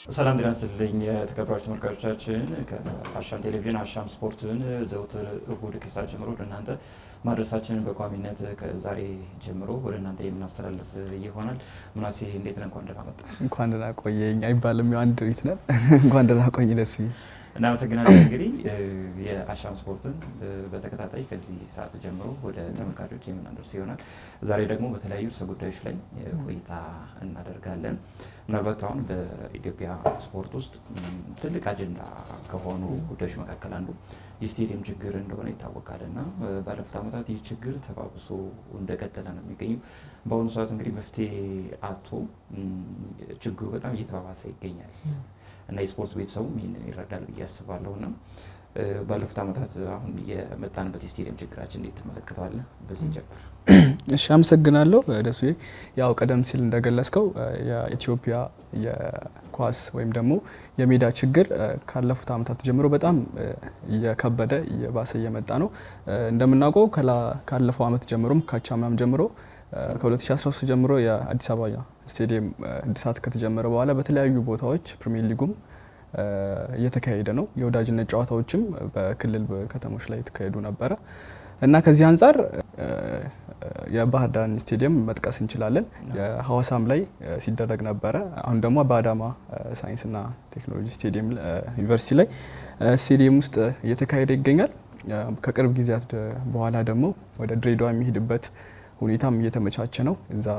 ሰላም ጤና ይስጥልኝ የተከበራችሁ ተመልካቾቻችን፣ ከአሻም ቴሌቪዥን አሻም ስፖርትን ዘውትር እሁድ ከሰዓት ጀምሮ ወደ እናንተ ማድረሳችንን በቋሚነት ከዛሬ ጀምሮ ወደ እናንተ የምናስተላልፍ ይሆናል። ምናሴ እንዴት ነህ? እንኳን ደህና መጣ። እንኳን ደህና ቆየኝ አይባልም፣ ያው አንድ ቤት ነን። እንኳን ደህና ቆይ ደስ እናመሰግናለን። እንግዲህ የአሻም ስፖርትን በተከታታይ ከዚህ ሰዓት ጀምሮ ወደ ተመልካቾች የምናደርስ ይሆናል። ዛሬ ደግሞ በተለያዩ ርዕሰ ጉዳዮች ላይ ቆይታ እናደርጋለን። ምናልባት አሁን በኢትዮጵያ ስፖርት ውስጥ ትልቅ አጀንዳ ከሆኑ ጉዳዮች መካከል አንዱ የስቴዲየም ችግር እንደሆነ ይታወቃል እና ባለፉት ዓመታት ይህ ችግር ተባብሶ እንደቀጠለ ነው የሚገኘው። በአሁኑ ሰዓት እንግዲህ መፍትሄ አቶ ችግሩ በጣም እየተባባሰ ይገኛል እና የስፖርት ቤተሰቡም ይህንን ይረዳል ብዬ አስባለሁ። እና ባለፉት ዓመታት አሁን የመጣንበት የስቴዲየም ችግራችን እንዴት ትመለከተዋለህ? በዚህ ጀምር። እሺ፣ አመሰግናለሁ ደሱ። ያው ቀደም ሲል እንደገለጽከው የኢትዮጵያ የኳስ ወይም ደግሞ የሜዳ ችግር ካለፉት ዓመታት ጀምሮ በጣም እየከበደ እየባሰ እየመጣ ነው። እንደምናውቀው ካለፈው ዓመት ጀምሮም ካቻምናም ጀምሮ ከ2013 ጀምሮ የአዲስ አበባ ስቴዲየም እድሳት ከተጀመረ በኋላ በተለያዩ ቦታዎች ፕሪሚየር ሊጉም እየተካሄደ ነው። የወዳጅነት ጨዋታዎችም በክልል ከተሞች ላይ የተካሄዱ ነበረ እና ከዚህ አንጻር የባህር ዳር ስቴዲየም መጥቀስ እንችላለን። የሐዋሳም ላይ ሲደረግ ነበረ። አሁን ደግሞ በአዳማ ሳይንስና ቴክኖሎጂ ስቴዲየም ዩኒቨርሲቲ ላይ ስቴዲየም ውስጥ እየተካሄደ ይገኛል። ከቅርብ ጊዜያት በኋላ ደግሞ ወደ ድሬዳዋ የሚሄድበት ሁኔታም እየተመቻቸ ነው። እዛ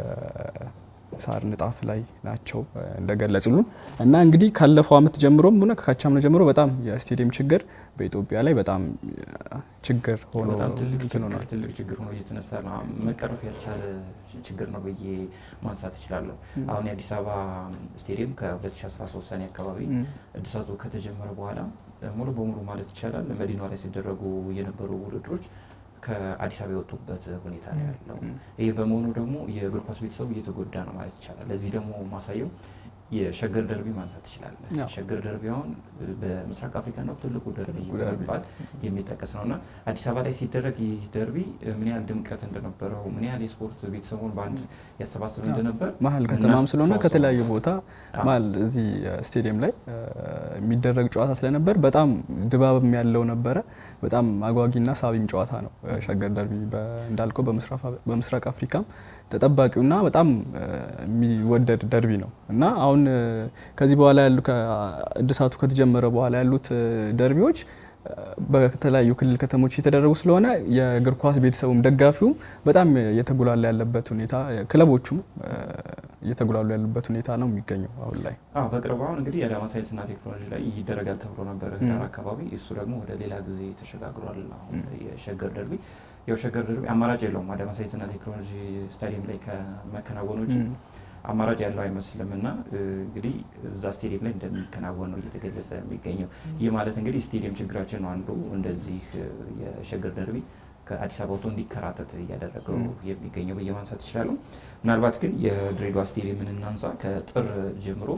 የሳር ንጣፍ ላይ ናቸው እንደገለጹልን እና እንግዲህ ካለፈው ዓመት ጀምሮም ሆነ ከካቻምና ጀምሮ በጣም የስቴዲየም ችግር በኢትዮጵያ ላይ በጣም ችግር ሆኖ ትልቅ ችግር ሆኖ እየተነሳ ነው። መቀረፍ ያልቻለ ችግር ነው ብዬ ማንሳት እችላለሁ። አሁን የአዲስ አበባ ስቴዲየም ከ2013 ሰኔ አካባቢ እድሳቱ ከተጀመረ በኋላ ሙሉ በሙሉ ማለት ይቻላል መዲናዋ ላይ ሲደረጉ የነበሩ ውድድሮች ከአዲስ አበባ የወጡበት ሁኔታ ነው ያለው። ይህ በመሆኑ ደግሞ የእግር ኳስ ቤተሰቡ እየተጎዳ ነው ማለት ይቻላል። ለዚህ ደግሞ ማሳየው የሸገር ደርቢ ማንሳት ትችላለን። ሸገር ደርቢ አሁን በምስራቅ አፍሪካ ነው ትልቁ ደርቢ በመባል የሚጠቀስ ነው እና አዲስ አበባ ላይ ሲደረግ ይህ ደርቢ ምን ያህል ድምቀት እንደነበረው ምን ያህል የስፖርት ቤተሰቡን በአንድ ያሰባስብ እንደነበር መሀል ከተማም ስለሆነ ከተለያዩ ቦታ መሀል እዚህ ስቴዲየም ላይ የሚደረግ ጨዋታ ስለነበር በጣም ድባብም ያለው ነበረ። በጣም አጓጊና ሳቢም ጨዋታ ነው ሸገር ደርቢ እንዳልከው በምስራቅ አፍሪካም ተጠባቂውና በጣም የሚወደድ ደርቢ ነው እና አሁን ከዚህ በኋላ ያሉ እድሳቱ ከተጀመረ በኋላ ያሉት ደርቢዎች በተለያዩ ክልል ከተሞች የተደረጉ ስለሆነ የእግር ኳስ ቤተሰቡም ደጋፊውም በጣም እየተጉላላ ያለበት ሁኔታ ክለቦቹም እየተጉላሉ ያሉበት ሁኔታ ነው የሚገኘው አሁን ላይ። በቅርቡ አሁን እንግዲህ የአዳማ ሳይንስና ቴክኖሎጂ ላይ ይደረጋል ተብሎ ነበረ ህዳር አካባቢ። እሱ ደግሞ ወደ ሌላ ጊዜ ተሸጋግሯል። አሁን የሸገር ደርቢ ያው ሸገር ደርቢ አማራጭ የለውም አዳማ ሳይንስና ቴክኖሎጂ ስታዲየም ላይ ከመከናወኑ ውጭ አማራጭ ያለው አይመስልም እና እንግዲህ እዛ ስቴዲየም ላይ እንደሚከናወን ነው እየተገለጸ የሚገኘው። ይህ ማለት እንግዲህ ስቴዲየም ችግራችን ነው አንዱ እንደዚህ የሸገር ደርቢ ከአዲስ አበባ ወጥቶ እንዲከራተት እያደረገው የሚገኘው ብዬ ማንሳት ይችላሉ። ምናልባት ግን የድሬዳዋ ስቴዲየምን እናንሳ። ከጥር ጀምሮ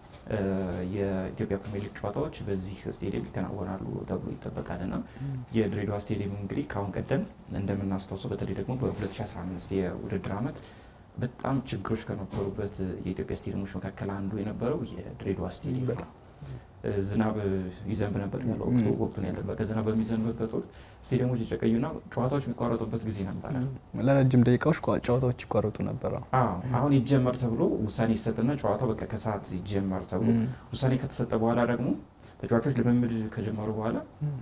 የኢትዮጵያ ፕሪሚየር ሊግ ጨዋታዎች በዚህ ስቴዲየም ይከናወናሉ ተብሎ ይጠበቃል እና የድሬዳዋ ስቴዲየም እንግዲህ ከአሁን ቀደም እንደምናስታውሰው በተለይ ደግሞ በ2015 የውድድር ዓመት በጣም ችግሮች ከነበሩበት የኢትዮጵያ ስቴዲየሞች መካከል አንዱ የነበረው የድሬዳዋ ስቴዲየም ነው። ዝናብ ይዘንብ ነበር ያለ ወቅቱ ወቅቱን ያልጠበቀ ዝናብ በሚዘንብበት ወቅት ስቴዲየሞች የጨቀዩና ጨዋታዎች የሚቋረጡበት ጊዜ ነበረ። ለረጅም ደቂቃዎች ጨዋታዎች ይቋረጡ ነበረ። አሁን ይጀመር ተብሎ ውሳኔ ይሰጥና ጨዋታው በቃ ከሰዓት ይጀመር ተብሎ ውሳኔ ከተሰጠ በኋላ ደግሞ ተጫዋቾች ልምምድ ከጀመሩ በኋላ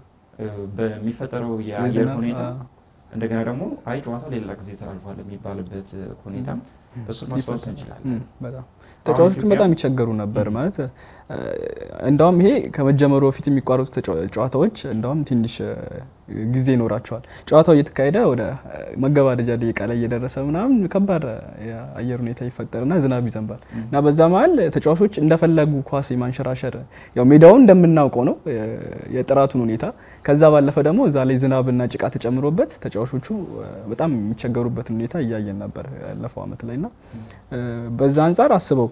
በሚፈጠረው የአየር ሁኔታ እንደገና ደግሞ አይ ጨዋታው ሌላ ጊዜ ተላልፏል የሚባልበት ሁኔታ እሱን ማስታወስ እንችላለን። በጣም ተጫዋቾቹም በጣም ይቸገሩ ነበር ማለት እንዳውም ይሄ ከመጀመሩ በፊት የሚቋረጡ ጨዋታዎች እንዳውም ትንሽ ጊዜ ይኖራቸዋል። ጨዋታው እየተካሄደ ወደ መገባደጃ ደቂቃ ላይ እየደረሰ ምናምን ከባድ የአየር ሁኔታ ይፈጠርና ዝናብ ይዘንባል እና በዛ መሀል ተጫዋቾች እንደፈለጉ ኳስ የማንሸራሸር ያው ሜዳውን እንደምናውቀው ነው የጥራቱን ሁኔታ ከዛ ባለፈ ደግሞ እዛ ላይ ዝናብና ጭቃ ተጨምሮበት ተጫዋቾቹ በጣም የሚቸገሩበትን ሁኔታ እያየን ነበር ያለፈው ዓመት ላይ እና በዛ አንጻር አስበው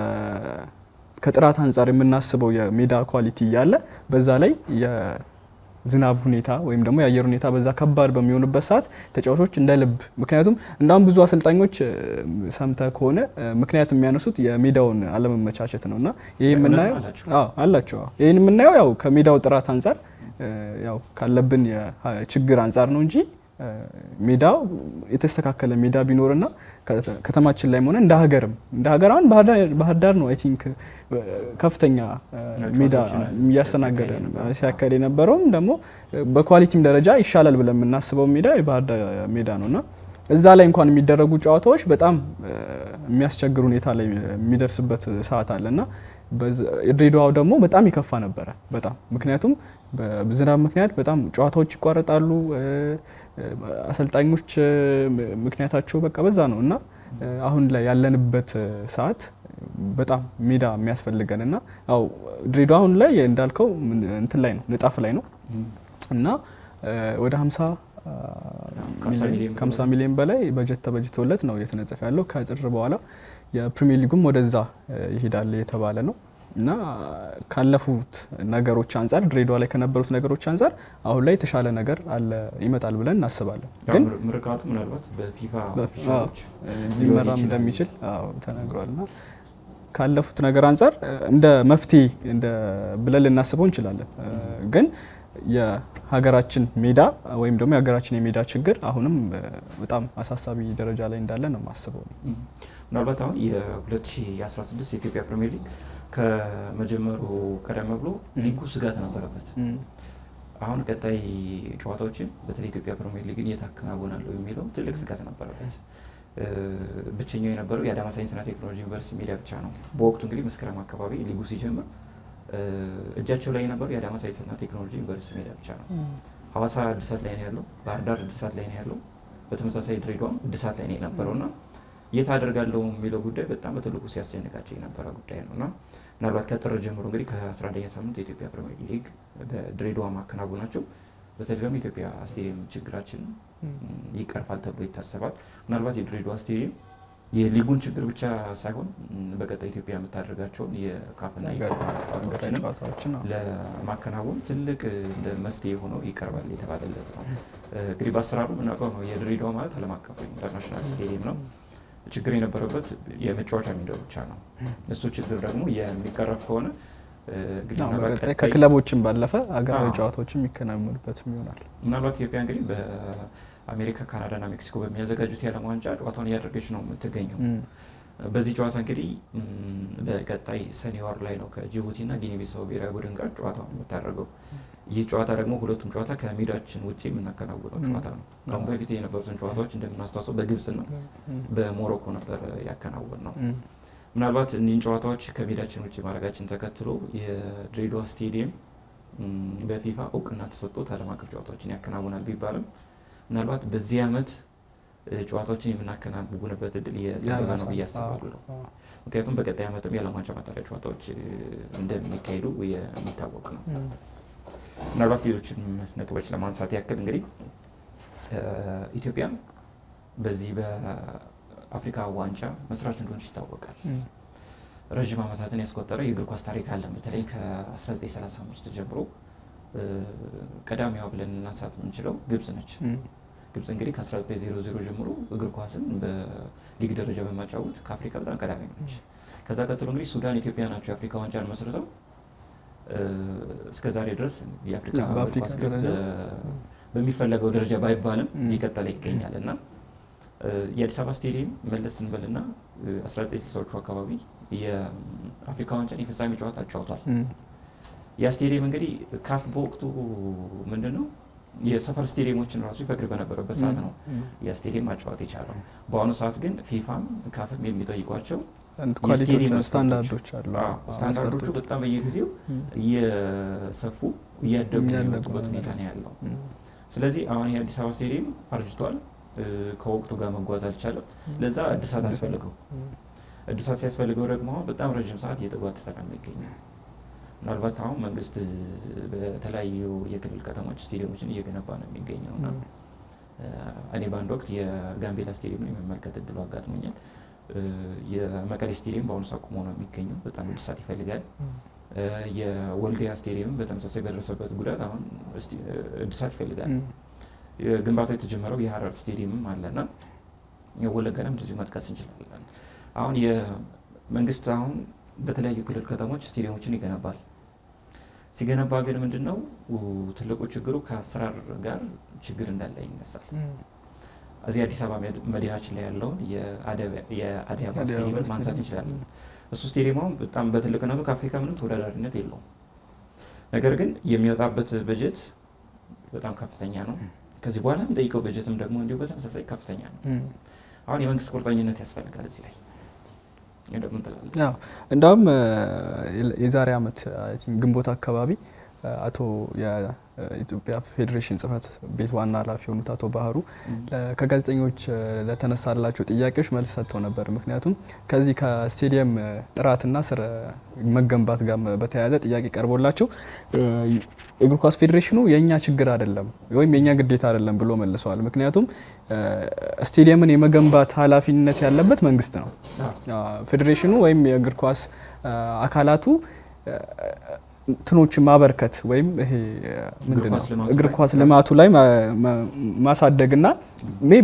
ከጥራት አንጻር የምናስበው የሜዳ ኳሊቲ እያለ በዛ ላይ ዝናብ ሁኔታ ወይም ደግሞ የአየር ሁኔታ በዛ ከባድ በሚሆንበት ሰዓት ተጫዋቾች እንደ ልብ ምክንያቱም እንዳሁም ብዙ አሰልጣኞች ሰምተ ከሆነ ምክንያት የሚያነሱት የሜዳውን አለመመቻቸት ነው እና ይህ የምናየው አላቸው ይህን የምናየው ያው ከሜዳው ጥራት አንጻር ያው ካለብን ችግር አንጻር ነው እንጂ ሜዳው የተስተካከለ ሜዳ ቢኖርና ከተማችን ላይ ሆነ እንደ ሀገርም እንደ ሀገር አሁን ባህር ዳር ነው አይ ቲንክ ከፍተኛ ሜዳ እያስተናገደ ሲያካሄድ የነበረውም ደግሞ በኳሊቲም ደረጃ ይሻላል ብለን የምናስበው ሜዳ የባህር ዳር ሜዳ ነው እና እዛ ላይ እንኳን የሚደረጉ ጨዋታዎች በጣም የሚያስቸግር ሁኔታ ላይ የሚደርስበት ሰዓት አለ እና ድሬዳዋው ደግሞ በጣም የከፋ ነበረ። በጣም ምክንያቱም በዝናብ ምክንያት በጣም ጨዋታዎች ይቋረጣሉ። አሰልጣኞች ምክንያታቸው በቃ በዛ ነው እና አሁን ላይ ያለንበት ሰዓት በጣም ሜዳ የሚያስፈልገን እና ያው ድሬዳዋ አሁን ላይ እንዳልከው እንትን ላይ ነው ንጣፍ ላይ ነው እና ወደ 50 ከ50 ሚሊዮን በላይ በጀት ተበጅቶለት ነው እየተነጠፈ ያለው። ከጥር በኋላ የፕሪሚየር ሊጉም ወደዛ ይሄዳል የተባለ ነው እና ካለፉት ነገሮች አንጻር ድሬዳዋ ላይ ከነበሩት ነገሮች አንጻር አሁን ላይ የተሻለ ነገር አለ ይመጣል ብለን እናስባለን። ግን ምርቃቱ ምናልባት በፊፋ ሊመራም እንደሚችል ተነግሯል እና ካለፉት ነገር አንጻር እንደ መፍትሄ እንደ ብለን ልናስበው እንችላለን ግን የሀገራችን ሜዳ ወይም ደግሞ የሀገራችን የሜዳ ችግር አሁንም በጣም አሳሳቢ ደረጃ ላይ እንዳለ ነው የማስበው። ምናልባት አሁን የ2016 የኢትዮጵያ ፕሪሚየር ሊግ ከመጀመሩ ቀደም ብሎ ሊጉ ስጋት ነበረበት። አሁን ቀጣይ ጨዋታዎችን በተለይ ኢትዮጵያ ፕሪሚየር ሊግን የት አከናውናለሁ የሚለው ትልቅ ስጋት ነበረበት። ብቸኛው የነበረው የአዳማ ሳይንስና ቴክኖሎጂ ዩኒቨርሲቲ ሜዳ ብቻ ነው። በወቅቱ እንግዲህ መስከረም አካባቢ ሊጉ ሲጀምር እጃቸው ላይ የነበረው የአዳማ ሳይንስና ቴክኖሎጂ ዩኒቨርሲቲ ሜዳ ብቻ ነው። ሀዋሳ እድሳት ላይ ነው ያለው። ባህር ዳር እድሳት ላይ ነው ያለው። በተመሳሳይ ድሬዳዋም እድሳት ላይ ነው የነበረው እና የት አደርጋለሁ የሚለው ጉዳይ በጣም በትልቁ ሲያስጨንቃቸው የነበረ ጉዳይ ነው እና ምናልባት ከጥር ጀምሮ እንግዲህ ከ11ኛ ሳምንት የኢትዮጵያ ፕሪሚየር ሊግ በድሬዳዋ ማከናወናቸው በተለይ ደግሞ ኢትዮጵያ ስቴዲየም ችግራችን ይቀርፋል ተብሎ ይታሰባል። ምናልባት የድሬዳዋ ስቴዲየም የሊጉን ችግር ብቻ ሳይሆን በቀጣይ ኢትዮጵያ የምታደርጋቸውን የካፍና ጨዋታዎችንም ለማከናወን ትልቅ እንደ መፍትሄ ሆኖ ይቀርባል የተባለለት ነው። እንግዲህ በአሰራሩ የምናውቀው ነው። የድሬዳዋ ማለት ዓለም አቀፍ ኢንተርናሽናል ስቴዲየም ነው። ችግር የነበረበት የመጫወቻ ሜዳው ብቻ ነው። እሱ ችግር ደግሞ የሚቀረፍ ከሆነ በቀጣይ ከክለቦችም ባለፈ ሀገራዊ ጨዋታዎችም የሚከናወኑበትም ይሆናል። ምናልባት ኢትዮጵያ እንግዲህ በአሜሪካ ካናዳና ሜክሲኮ በሚያዘጋጁት የዓለም ዋንጫ ጨዋታውን እያደረገች ነው የምትገኘው። በዚህ ጨዋታ እንግዲህ በቀጣይ ሰኔ ወር ላይ ነው ከጅቡቲና ጊኒ ቢሳው ብሔራዊ ቡድን ጋር ጨዋታውን የምታደርገው። ይህ ጨዋታ ደግሞ ሁለቱም ጨዋታ ከሜዳችን ውጭ የምናከናውነው ጨዋታ ነው። አሁን በፊት የነበሩትን ጨዋታዎች እንደምናስታውሰው በግብጽና በሞሮኮ ነበር ያከናወን ነው። ምናልባት እኒህን ጨዋታዎች ከሜዳችን ውጭ ማድረጋችን ተከትሎ የድሬዳዋ ስቴዲየም በፊፋ እውቅና ተሰጥቶት ዓለም አቀፍ ጨዋታዎችን ያከናውናል ቢባልም ምናልባት በዚህ ዓመት ጨዋታዎችን የምናከናውንበት እድል የጠበበ ነው ብዬ አስባለሁ። ምክንያቱም በቀጣይ ዓመትም የዓለም ዋንጫ ማጣሪያ ጨዋታዎች እንደሚካሄዱ የሚታወቅ ነው። ምናልባት ሌሎችን ነጥቦች ለማንሳት ያክል እንግዲህ ኢትዮጵያ በዚህ በአፍሪካ ዋንጫ መስራች እንደሆነች ይታወቃል። ረዥም ዓመታትን ያስቆጠረ የእግር ኳስ ታሪክ አለን። በተለይ ከ1935 ጀምሮ ቀዳሚዋ ብለን ልናንሳት የምንችለው ግብጽ ነች። ግብጽ እንግዲህ ከ1900 ጀምሮ እግር ኳስን በሊግ ደረጃ በማጫወት ከአፍሪካ በጣም ቀዳሚ ነች። ከዛ ቀጥሎ እንግዲህ ሱዳን፣ ኢትዮጵያ ናቸው የአፍሪካ ዋንጫን መስርተው እስከ ዛሬ ድረስ የአፍሪካ ኳስ በሚፈለገው ደረጃ ባይባልም እየቀጠለ ይገኛል እና የአዲስ አበባ ስቴዲየም መለስ ስንበልና 1960ዎቹ አካባቢ የአፍሪካ ዋንጫን የፍጻሜ ጨዋታ አጫውቷል። ያ ስቴዲየም እንግዲህ ካፍ በወቅቱ ምንድን ነው የሰፈር ስቴዲየሞችን ራሱ ይፈቅድ በነበረበት ሰዓት ነው ያ ስቴዲየም ማጫወት የቻለው። በአሁኑ ሰዓት ግን ፊፋም ካፍም የሚጠይቋቸው ስታንዳርዶች አሉ። ስታንዳርዶቹ በጣም በየጊዜው እየሰፉ እያደጉ የመጡበት ሁኔታ ነው ያለው። ስለዚህ አሁን የአዲስ አበባ ስቴዲየም አርጅቷል። ከወቅቱ ጋር መጓዝ አልቻለም። ለዛ እድሳት አስፈልገው እድሳት ሲያስፈልገው ደግሞ አሁን በጣም ረዥም ሰዓት እየተጓተተ ነው የሚገኘው። ምናልባት አሁን መንግስት በተለያዩ የክልል ከተሞች ስቴዲየሞችን እየገነባ ነው የሚገኘው እና እኔ በአንድ ወቅት የጋምቤላ ስቴዲየምን የመመልከት እድሉ አጋጥሞኛል። የመቀሌ ስቴዲየም በአሁኑ ሰዓት ቁሞ ነው የሚገኘው። በጣም እድሳት ይፈልጋል። የወልዲያ ስቴዲየም በተመሳሳይ በደረሰበት ጉዳት አሁን እድሳት ይፈልጋል። ግንባታው የተጀመረው የሀረር ስቴዲየምም አለና የወለጋንም እንደዚሁ መጥቀስ እንችላለን። አሁን የመንግስት አሁን በተለያዩ ክልል ከተሞች ስቴዲየሞችን ይገነባል። ሲገነባ ግን ምንድን ነው ትልቁ ችግሩ ከአሰራር ጋር ችግር እንዳለ ይነሳል። እዚህ አዲስ አበባ መዲናችን ላይ ያለውን የአዲስ አበባ ስቴዲየምን ማንሳት እንችላለን። እሱ ስቴዲየም አሁን በጣም በትልቅነቱ ከአፍሪካ ምንም ተወዳዳሪነት የለውም። ነገር ግን የሚወጣበት በጀት በጣም ከፍተኛ ነው። ከዚህ በኋላ የሚጠይቀው በጀትም ደግሞ እንዲሁ በተመሳሳይ ከፍተኛ ነው። አሁን የመንግስት ቁርጠኝነት ያስፈልጋል እዚህ ላይ እንዳውም የዛሬ ዓመት ግንቦት አካባቢ አቶ የኢትዮጵያ ፌዴሬሽን ጽህፈት ቤት ዋና ኃላፊ የሆኑት አቶ ባህሩ ከጋዜጠኞች ለተነሳላቸው ጥያቄዎች መልስ ሰጥተው ነበር። ምክንያቱም ከዚህ ከስቴዲየም ጥራትና ስር መገንባት ጋር በተያያዘ ጥያቄ ቀርቦላቸው እግር ኳስ ፌዴሬሽኑ የእኛ ችግር አይደለም ወይም የእኛ ግዴታ አይደለም ብሎ መልሰዋል። ምክንያቱም ስቴዲየምን የመገንባት ኃላፊነት ያለበት መንግስት ነው። ፌዴሬሽኑ ወይም የእግር ኳስ አካላቱ እንትኖችን ማበርከት ወይም ይሄ ምንድን ነው እግር ኳስ ልማቱ ላይ ማሳደግና ሜቢ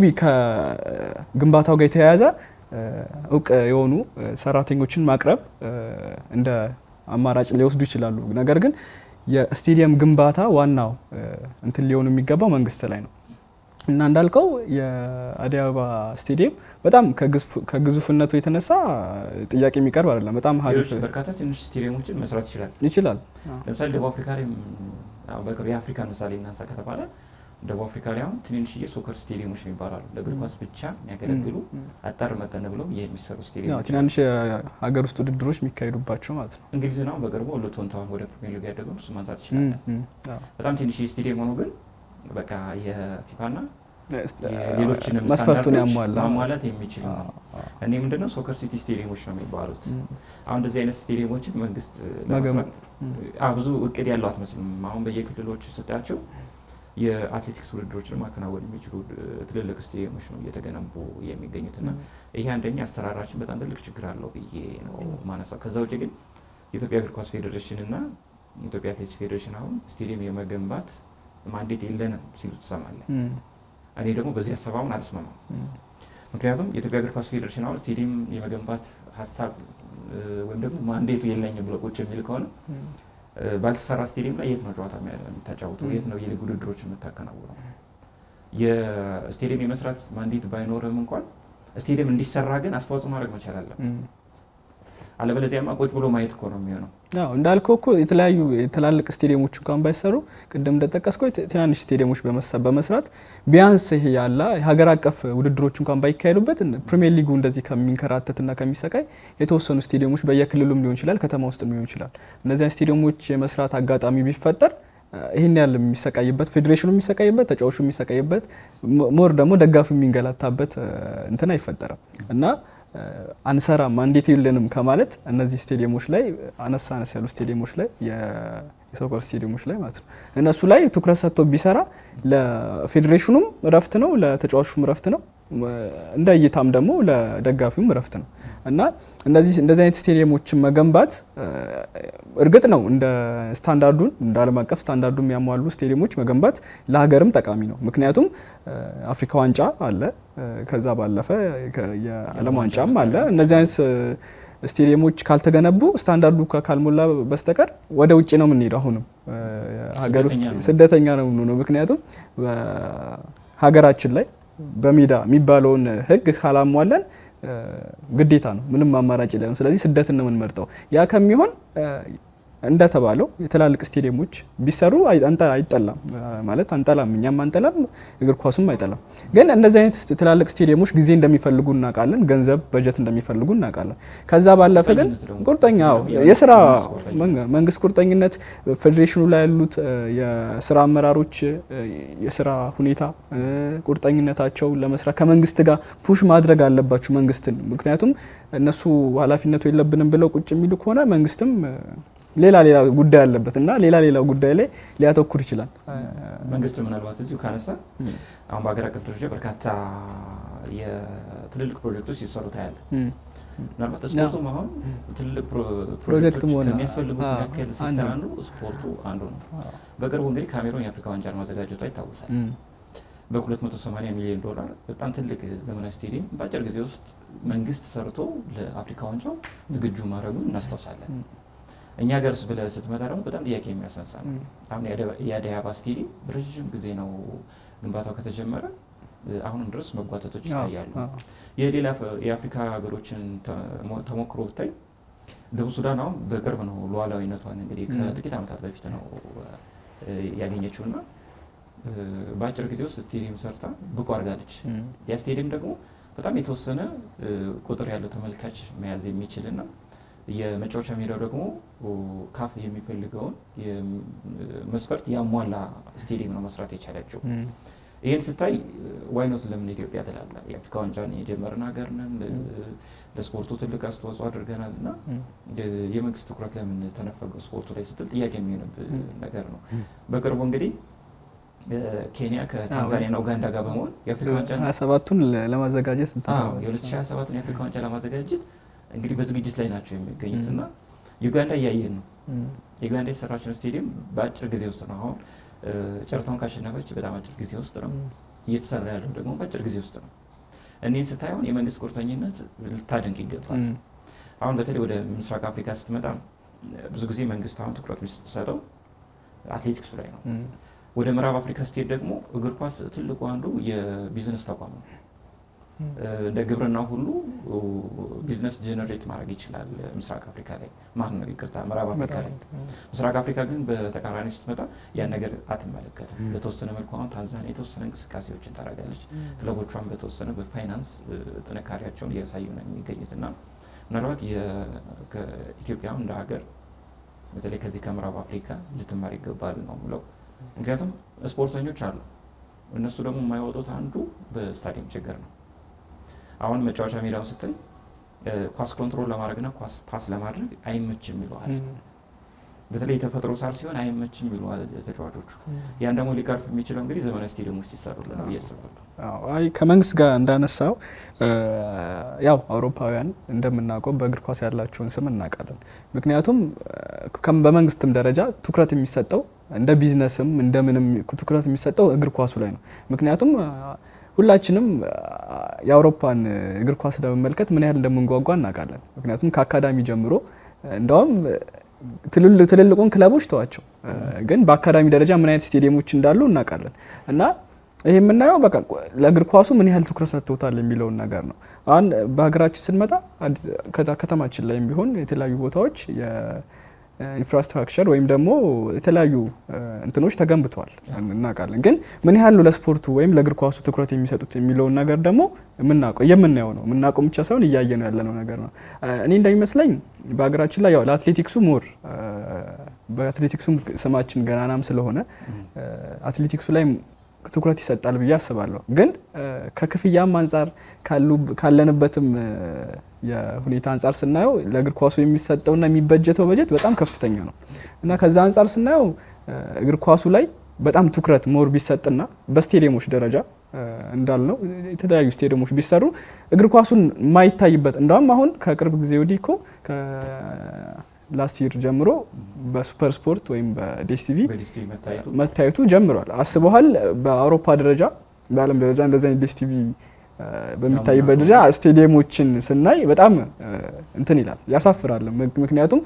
ከግንባታው ጋር የተያያዘ እውቅ የሆኑ ሰራተኞችን ማቅረብ እንደ አማራጭ ሊወስዱ ይችላሉ። ነገር ግን የስቴዲየም ግንባታ ዋናው እንትን ሊሆኑ የሚገባው መንግስት ላይ ነው እና እንዳልከው የአዲስ አበባ ስቴዲየም በጣም ከግዙፍነቱ የተነሳ ጥያቄ የሚቀርብ አይደለም። በጣም ሀሪፍ በርካታ ትንሽ ስቴዲየሞችን መስራት ይችላል ይችላል። ለምሳሌ ደቡብ አፍሪካ ላይ በቅርብ የአፍሪካ ምሳሌ እናንሳ ከተባለ ደቡብ አፍሪካ ላይ አሁን ትንንሽ የሶከር ስቴዲየሞች የሚባሉ አሉ። ለእግር ኳስ ብቻ የሚያገለግሉ አጠር መጠን ብለው የሚሰሩ ስቴዲየሞች ትናንሽ የሀገር ውስጥ ውድድሮች የሚካሄዱባቸው ማለት ነው። እንግሊዝን አሁን በቅርቡ ሉቶን ታውን ወደ ፕሪሚየር ሊግ ያደገው እሱ ማንሳት ይችላለን። በጣም ትንሽ ስቴዲየም ሆኖ ግን በቃ የፊፋና ሌሎችንም መስፈርቱን ያሟላ ማሟላት የሚችል ነው። እኔ ምንድነው ሶከር ሲቲ ስቴዲየሞች ነው የሚባሉት። አሁን እንደዚህ አይነት ስቴዲየሞችን መንግስት ለመስራት ብዙ እቅድ ያለው አትመስልም። አሁን በየክልሎቹ ስታያቸው የአትሌቲክስ ውድድሮችን ማከናወን የሚችሉ ትልልቅ ስቴዲየሞች ነው እየተገነቡ የሚገኙትና ይሄ አንደኛ አሰራራችን በጣም ትልቅ ችግር አለው ብዬ ነው ማነሳው። ከዛ ውጭ ግን የኢትዮጵያ እግር ኳስ ፌዴሬሽን እና የኢትዮጵያ አትሌቲክስ ፌዴሬሽን አሁን ስቴዲየም የመገንባት ማንዴት የለንም ሲሉ ትሰማለን። እኔ ደግሞ በዚህ ሀሳብ አሁን አልስማማም። ምክንያቱም የኢትዮጵያ እግር ኳስ ፌዴሬሽን አሁን ስቴዲየም የመገንባት ሀሳብ ወይም ደግሞ ማንዴቱ የለኝም ብሎ ቁጭ የሚል ከሆነ ባልተሰራ ስቴዲየም ላይ የት ነው ጨዋታ የምታጫውተው? የት ነው የሊግ ውድድሮች የምታከናውነው? የስቴዲየም የመስራት ማንዴት ባይኖርም እንኳን ስቴዲየም እንዲሰራ ግን አስተዋጽኦ ማድረግ መቻል አለብን። አለበለዚያማ ቁጭ ብሎ ማየት እኮ ነው የሚሆነው። አዎ እንዳልከው እኮ የተለያዩ ትላልቅ ስቴዲየሞች እንኳን ባይሰሩ ቅድም እንደጠቀስከው ትናንሽ ስቴዲየሞች በመስራት ቢያንስ ይሄ ያለ የሀገር አቀፍ ውድድሮች እንኳን ባይካሄዱበት ፕሪሚየር ሊጉ እንደዚህ ከሚንከራተትና ከሚሰቃይ የተወሰኑ ስቴዲየሞች በየክልሉም ሊሆን ይችላል፣ ከተማ ውስጥም ሊሆን ይችላል። እነዚያን ስቴዲየሞች የመስራት አጋጣሚ ቢፈጠር ይህን ያህል የሚሰቃይበት ፌዴሬሽኑ የሚሰቃይበት ተጫዋቹ የሚሰቃይበት ሞር ደግሞ ደጋፊ የሚንገላታበት እንትን አይፈጠርም እና አንሰራም ማንዴት የለንም ከማለት እነዚህ ስቴዲየሞች ላይ አነስ አነስ ያሉ ስቴዲየሞች ላይ የሶከር ስቴዲየሞች ላይ ማለት ነው እነሱ ላይ ትኩረት ሰጥቶ ቢሰራ ለፌዴሬሽኑም እረፍት ነው፣ ለተጫዋቹም እረፍት ነው፣ እንደ እይታም ደግሞ ለደጋፊውም እረፍት ነው እና እንደዚህ እንደዚህ አይነት ስቴዲየሞችን መገንባት እርግጥ ነው እንደ ስታንዳርዱን እንደ ዓለም አቀፍ ስታንዳርዱ የሚያሟሉ ስቴዲየሞች መገንባት ለሀገርም ጠቃሚ ነው። ምክንያቱም አፍሪካ ዋንጫ አለ፣ ከዛ ባለፈ የዓለም ዋንጫም አለ። እነዚህ አይነት ስቴዲየሞች ካልተገነቡ ስታንዳርዱ ካልሞላ በስተቀር ወደ ውጭ ነው የምንሄደው። አሁንም ሀገር ውስጥ ስደተኛ ነው የምንሆነው። ምክንያቱም ሀገራችን ላይ በሜዳ የሚባለውን ሕግ ካላሟለን ግዴታ ነው። ምንም አማራጭ የለንም። ስለዚህ ስደትን ነው የምንመርጠው። ያ ከሚሆን እንደተባለው የትላልቅ ስቴዲየሞች ቢሰሩ አይጠላም ማለት አንጠላም፣ እኛም አንጠላም፣ እግር ኳሱም አይጠላም። ግን እንደዚህ አይነት ትላልቅ ስቴዲየሞች ጊዜ እንደሚፈልጉ እናውቃለን፣ ገንዘብ በጀት እንደሚፈልጉ እናውቃለን። ከዛ ባለፈ ግን ቁርጠኛ የስራ መንግስት ቁርጠኝነት፣ ፌዴሬሽኑ ላይ ያሉት የስራ አመራሮች የስራ ሁኔታ ቁርጠኝነታቸው ለመስራት ከመንግስት ጋር ፑሽ ማድረግ አለባቸው መንግስትን። ምክንያቱም እነሱ ኃላፊነቱ የለብንም ብለው ቁጭ የሚሉ ከሆነ መንግስትም ሌላ ሌላ ጉዳይ አለበት እና ሌላ ሌላ ጉዳይ ላይ ሊያተኩር ይችላል። መንግስት ምናልባት እዚሁ ካነሳ አሁን በሀገር አቀፍ ደረጃ በርካታ የትልልቅ ፕሮጀክቶች ሲሰሩ ታያለ። ምናልባት ስፖርቱም አሁን ትልቅ ፕሮጀክት ፕሮጀክቶች መሆን ከሚያስፈልጉት አዎ፣ መካከል አንዱ ሴክተር ነው። አንዱ ስፖርቱ አንዱ ነው። በቅርቡ እንግዲህ ካሜሮን የአፍሪካ ዋንጫን ማዘጋጀቷ ይታወሳል። እም፣ በ280 ሚሊዮን ዶላር በጣም ትልቅ ዘመናዊ ስቴዲየም በአጭር ጊዜ ውስጥ መንግስት ሰርቶ ለአፍሪካ ዋንጫው ዝግጁ ማድረጉን እናስታውሳለን። እም፣ እኛ ሀገርስ ብለህ ስትመጣ ደግሞ በጣም ጥያቄ የሚያስነሳ ነው። እም፣ አሁን የአደ- የአደይ አበባ ስቴዲየም ረዥም ጊዜ ነው ግንባታው ከተጀመረ እ፣ አሁንም ድረስ መጓተቶች አዎ፣ ይታያሉ። አዎ፣ የሌላ ፈ- የአፍሪካ ሀገሮችን ተሞ- ተሞክሮ ብታይ ደቡብ ሱዳን አሁን በቅርብ ነው ሉዓላዊነቷን እንግዲህ ም። ከጥቂት ዓመታት በፊት ነው እ፣ ያገኘችው እና እ፣ በአጭር ጊዜ ውስጥ ስቴዲየም ሰርታ ብቁ አድርጋለች። እም፣ ያ ስቴዲየም ደግሞ በጣም የተወሰነ እ፣ ቁጥር ያለው ተመልካች መያዝ የሚችል እና የመጫወቻ ሜዳው ደግሞ ኦ፣ ካፍ የሚፈልገውን የም- መስፈርት ያሟላ ስቴዲየም ነው መስራት የቻለችው። እም፣ ይህን ስታይ ዋይኖት ለምን ኢትዮጵያ ትላለህ? የአፍሪካ ዋንጫን የጀመርን ሀገር ነን፣ ለ- ለስፖርቱ ትልቅ አስተዋጽኦ አድርገናል እና እም፣ የ- የመንግስት ትኩረት ለምን ተነፈገው ስፖርቱ ላይ ስትል ጥያቄ የሚሆንብህ ም። ነገር ነው። በቅርቡ እንግዲህ እ፣ ኬንያ ከታንዛኒያና ኡጋንዳ ጋር በመሆን የአፍሪካ ዋንጫ ሀያ ሰባቱን ለ- ለማዘጋጀት እንትን ተባለ። የ2027 የአፍሪካ ዋንጫ ለማዘጋጀት እንግዲህ በዝግጅት ላይ ናቸው የሚገኙት እና ዩጋንዳ እያየን ነው። እም፣ ዩጋንዳ የሰራችውን ስቴዲየም በአጭር ጊዜ ውስጥ ነው አሁን እ፣ ጨረታውን ካሸነፈች በጣም አጭር ጊዜ ውስጥ ነው እም፣ እየተሰራ ያለው ደግሞ በአጭር ጊዜ ውስጥ ነው። እኔን ስታየውን የመንግስት ቁርጠኝነት ልታደንቅ ይገባል። እም፣ አሁን በተለይ ወደ ምስራቅ አፍሪካ ስትመጣ ብዙ ጊዜ መንግስት አሁን ትኩረት የሚሰጠው አትሌቲክሱ ላይ ነው። እም፣ ወደ ምዕራብ አፍሪካ ስትሄድ ደግሞ እግር ኳስ ትልቁ አንዱ የቢዝነስ ተቋም ነው። እም፣ እ፣ እንደ ግብርና ሁሉ እ፣ ቢዝነስ ጀነሬት ማድረግ ይችላል ምስራቅ አፍሪካ ላይ ማን ነው ይቅርታ፣ ምዕራብ አፍሪካ ላይ። ምስራቅ አፍሪካ ግን በተቃራኒ ስትመጣ ያን ነገር አትመለከትም። በተወሰነ መልኩ አሁን ታንዛኒያ የተወሰነ እንቅስቃሴዎችን ታደርጋለች። ክለቦቿን በተወሰነ በፋይናንስ እ፣ ጥንካሬያቸውን እያሳዩ ነው የሚገኙት እና ምናልባት የ- ከኢትዮጵያ እንደ ሀገር በተለይ ከዚህ ከምዕራብ አፍሪካ ልትማር ይገባል ነው ብለው ምክንያቱም ስፖርተኞች አሉ። እነሱ ደግሞ የማይወጡት አንዱ በስታዲየም ችግር ነው። አሁን መጫወቻ ሜዳውን ስትል እ፣ ኳስ ኮንትሮል ለማድረግና ኳስ ፓስ ለማድረግ አይመችም ይለዋል። እም፣ በተለይ የተፈጥሮ ሳር ሲሆን አይመችም ይለዋል ተጫዋቾቹ። እም። ያን ደግሞ ሊቀርፍ የሚችለው እንግዲህ ዘመናዊ ስቴዲየሞች ሲሰሩልን ነው ብዬ አስባለሁ። አዎ፣ አይ ከመንግስት ጋር እንዳነሳው እ፣ ያው አውሮፓውያን እንደምናውቀው በእግር ኳስ ያላቸውን ስም እናውቃለን። ምክንያቱም እ፣ ከም- በመንግስትም ደረጃ ትኩረት የሚሰጠው እንደ ቢዝነስም እንደምንም ትኩረት የሚሰጠው እግር ኳሱ ላይ ነው። ምክንያቱም እ፣ ሁላችንም እ፣ የአውሮፓን እግር ኳስ ለመመልከት ምን ያህል እንደምንጓጓ እናውቃለን። ምክንያቱም ከአካዳሚ ጀምሮ እ፣ እንደውም እ፣ ትልልቅ- ትልልቁን ክለቦች ተዋቸው እ፣ ግን በአካዳሚ ደረጃ ምን አይነት ስቴዲየሞች እንዳሉ እናውቃለን እና ይህ የምናየው በቃ ለእግር ኳሱ ምን ያህል ትኩረት ሰጥቶታል የሚለውን ነገር ነው። አሁን በሀገራችን ስንመጣ አዲስ- ከታ- ከተማችን ላይም ቢሆን የተለያዩ ቦታዎች የኢንፍራስትራክቸር ወይም ደግሞ የተለያዩ እ፣ እንትኖች ተገንብተዋል እናውቃለን። ግን ምን ያህል ለስፖርቱ ወይም ለእግር ኳሱ ትኩረት የሚሰጡት የሚለውን ነገር ደግሞ የምናውቀው የምናየው ነው። የምናውቀው ብቻ ሳይሆን እያየ ነው ያለነው ነገር ነው። እ፣ እኔ እንደሚመስለኝ በሀገራችን ላይ ያው ለአትሌቲክሱ ሞር እ፣ በአትሌቲክሱም ስማችን ገናናም ስለሆነ እ፣ አትሌቲክሱ ላይ ትኩረት ይሰጣል ብዬ አስባለሁ። ግን እ፣ ከክፍያም አንጻር ካሉ ካለንበትም እ፣ የሁኔታ አንጻር ስናየው ለእግር ኳሱ የሚሰጠውና የሚበጀተው በጀት በጣም ከፍተኛ ነው እና ከዛ አንጻር ስናየው እ፣ እግር ኳሱ ላይ በጣም ትኩረት ሞር ቢሰጥና በስቴዲየሞች ደረጃ እ፣ እንዳልነው የተለያዩ ስቴዲየሞች ቢሰሩ እግር ኳሱን የማይታይበት እንደውም አሁን ከቅርብ ጊዜ ወዲህ እኮ ላስት ይር ጀምሮ በሱፐር ስፖርት ወይም በዴስቲቪ በዲስትሪ መታየቱ መታየቱ ጀምሯል። አስበኋል። በአውሮፓ ደረጃ በዓለም ደረጃ እንደዚህ አይነት ዴስቲቪ በሚታይበት ደረጃ ስቴዲየሞችን ስናይ በጣም እ፣ እንትን ይላል ያሳፍራል። ምክ- ምክንያቱም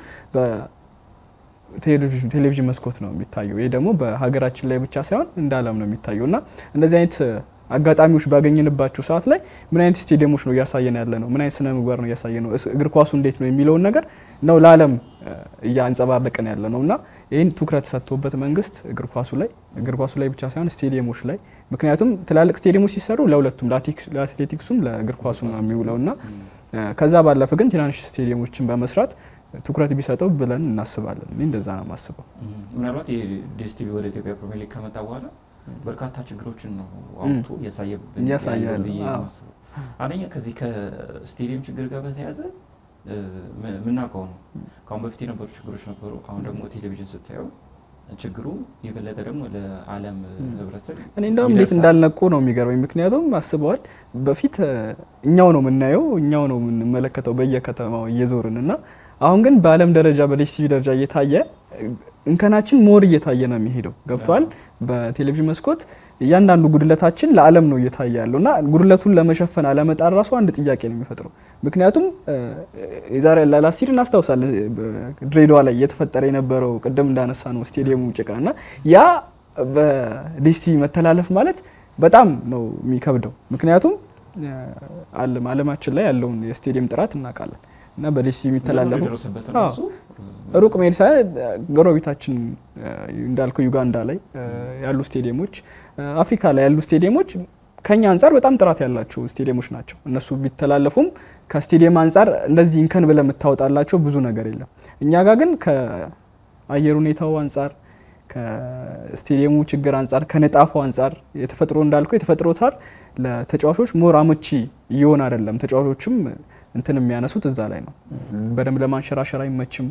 በቴሌቪዥን መስኮት ነው የሚታየው። ይህ ደግሞ በሀገራችን ላይ ብቻ ሳይሆን እንደ ዓለም ነው የሚታየው እና እንደዚህ አይነት አጋጣሚዎች ባገኘንባቸው ሰዓት ላይ ምን አይነት ስቴዲየሞች ነው እያሳየን ያለ ነው፣ ምን አይነት ስነ ምግባር ነው እያሳየን ነው፣ እስ- እግር ኳሱ እንዴት ነው የሚለውን ነገር ነው ለዓለም እ፣ እያንጸባረቅን ያለ ነው እና ይህን ትኩረት ሰጥቶበት መንግስት እግር ኳሱ ላይ እግር ኳሱ ላይ ብቻ ሳይሆን ስቴዲየሞች ላይ ምክንያቱም ትላልቅ ስቴዲየሞች ሲሰሩ ለሁለቱም ለአትሌቲክስ- ለአትሌቲክሱም ለእግር ኳሱ ነው የሚውለው እና እ፣ ከዛ ባለፈ ግን ትናንሽ ስቴዲየሞችን በመስራት ትኩረት ቢሰጠው ብለን እናስባለን። እኔ እንደዛ ነው የማስበው። እም፣ ምናልባት የዲኤስቲቪ ወደ ኢትዮጵያ ፕሪሚየር ሊግ ከመጣ በኋላ በርካታ ችግሮችን ነው አውጥቶ እያሳየብን እያሳየ ያለው ያለው፣ ብዬ ነው አዎ። የማስበው። አንደኛ ከዚህ ከስቴዲየም ችግር ጋር በተያያዘ እ፣ ም- የምናውቀው ነው። ከአሁን በፊት የነበሩ ችግሮች ነበሩ። አሁን ደግሞ ቴሌቪዥን ስታየው ችግሩ የበለጠ ደግሞ ለዓለም ህብረተሰብ እኔ እንደውም እንዴት እንዳልነቁ ነው የሚገርመኝ። ምክንያቱም አስበዋል በፊት እኛው ነው የምናየው እኛው ነው የምንመለከተው በየከተማው እየዞርን እና አሁን ግን በዓለም ደረጃ በዲስቲቪ ደረጃ እየታየ እንከናችን ሞር እየታየ ነው የሚሄደው። ገብተዋል። በቴሌቪዥን መስኮት እያንዳንዱ ጉድለታችን ለዓለም ነው እየታየ ያለው እና ጉድለቱን ለመሸፈን አለመጣር ራሱ አንድ ጥያቄ ነው የሚፈጥረው። ምክንያቱም የዛሬ ላላሲር እናስታውሳለን ድሬዳዋ ላይ እየተፈጠረ የነበረው ቅድም እንዳነሳ ነው ስቴዲየሙ ጭቃ እና ያ በዲስቲቪ መተላለፍ ማለት በጣም ነው የሚከብደው። ምክንያቱም ዓለማችን ላይ ያለውን የስቴዲየም ጥራት እናውቃለን እና በዲስቲቪ የሚተላለፉ ሩቅ መሄድ ሳይሆን ጎረቤታችን እንዳልከው ዩጋንዳ ላይ ያሉ ስቴዲየሞች፣ አፍሪካ ላይ ያሉ ስቴዲየሞች ከኛ አንጻር በጣም ጥራት ያላቸው ስቴዲየሞች ናቸው። እነሱ ቢተላለፉም ከስቴዲየም አንጻር እንደዚህ እንከን ብለህ የምታወጣላቸው ብዙ ነገር የለም። እኛ ጋር ግን ከአየር ሁኔታው አንጻር ከስቴዲየሙ ችግር አንጻር ከንጣፉ አንጻር የተፈጥሮ እንዳልከው የተፈጥሮ ሳር ለተጫዋቾች ሞር አመቺ እየሆነ አይደለም። ተጫዋቾችም እንትን የሚያነሱት እዛ ላይ ነው። በደንብ ለማንሸራሸር አይመችም፣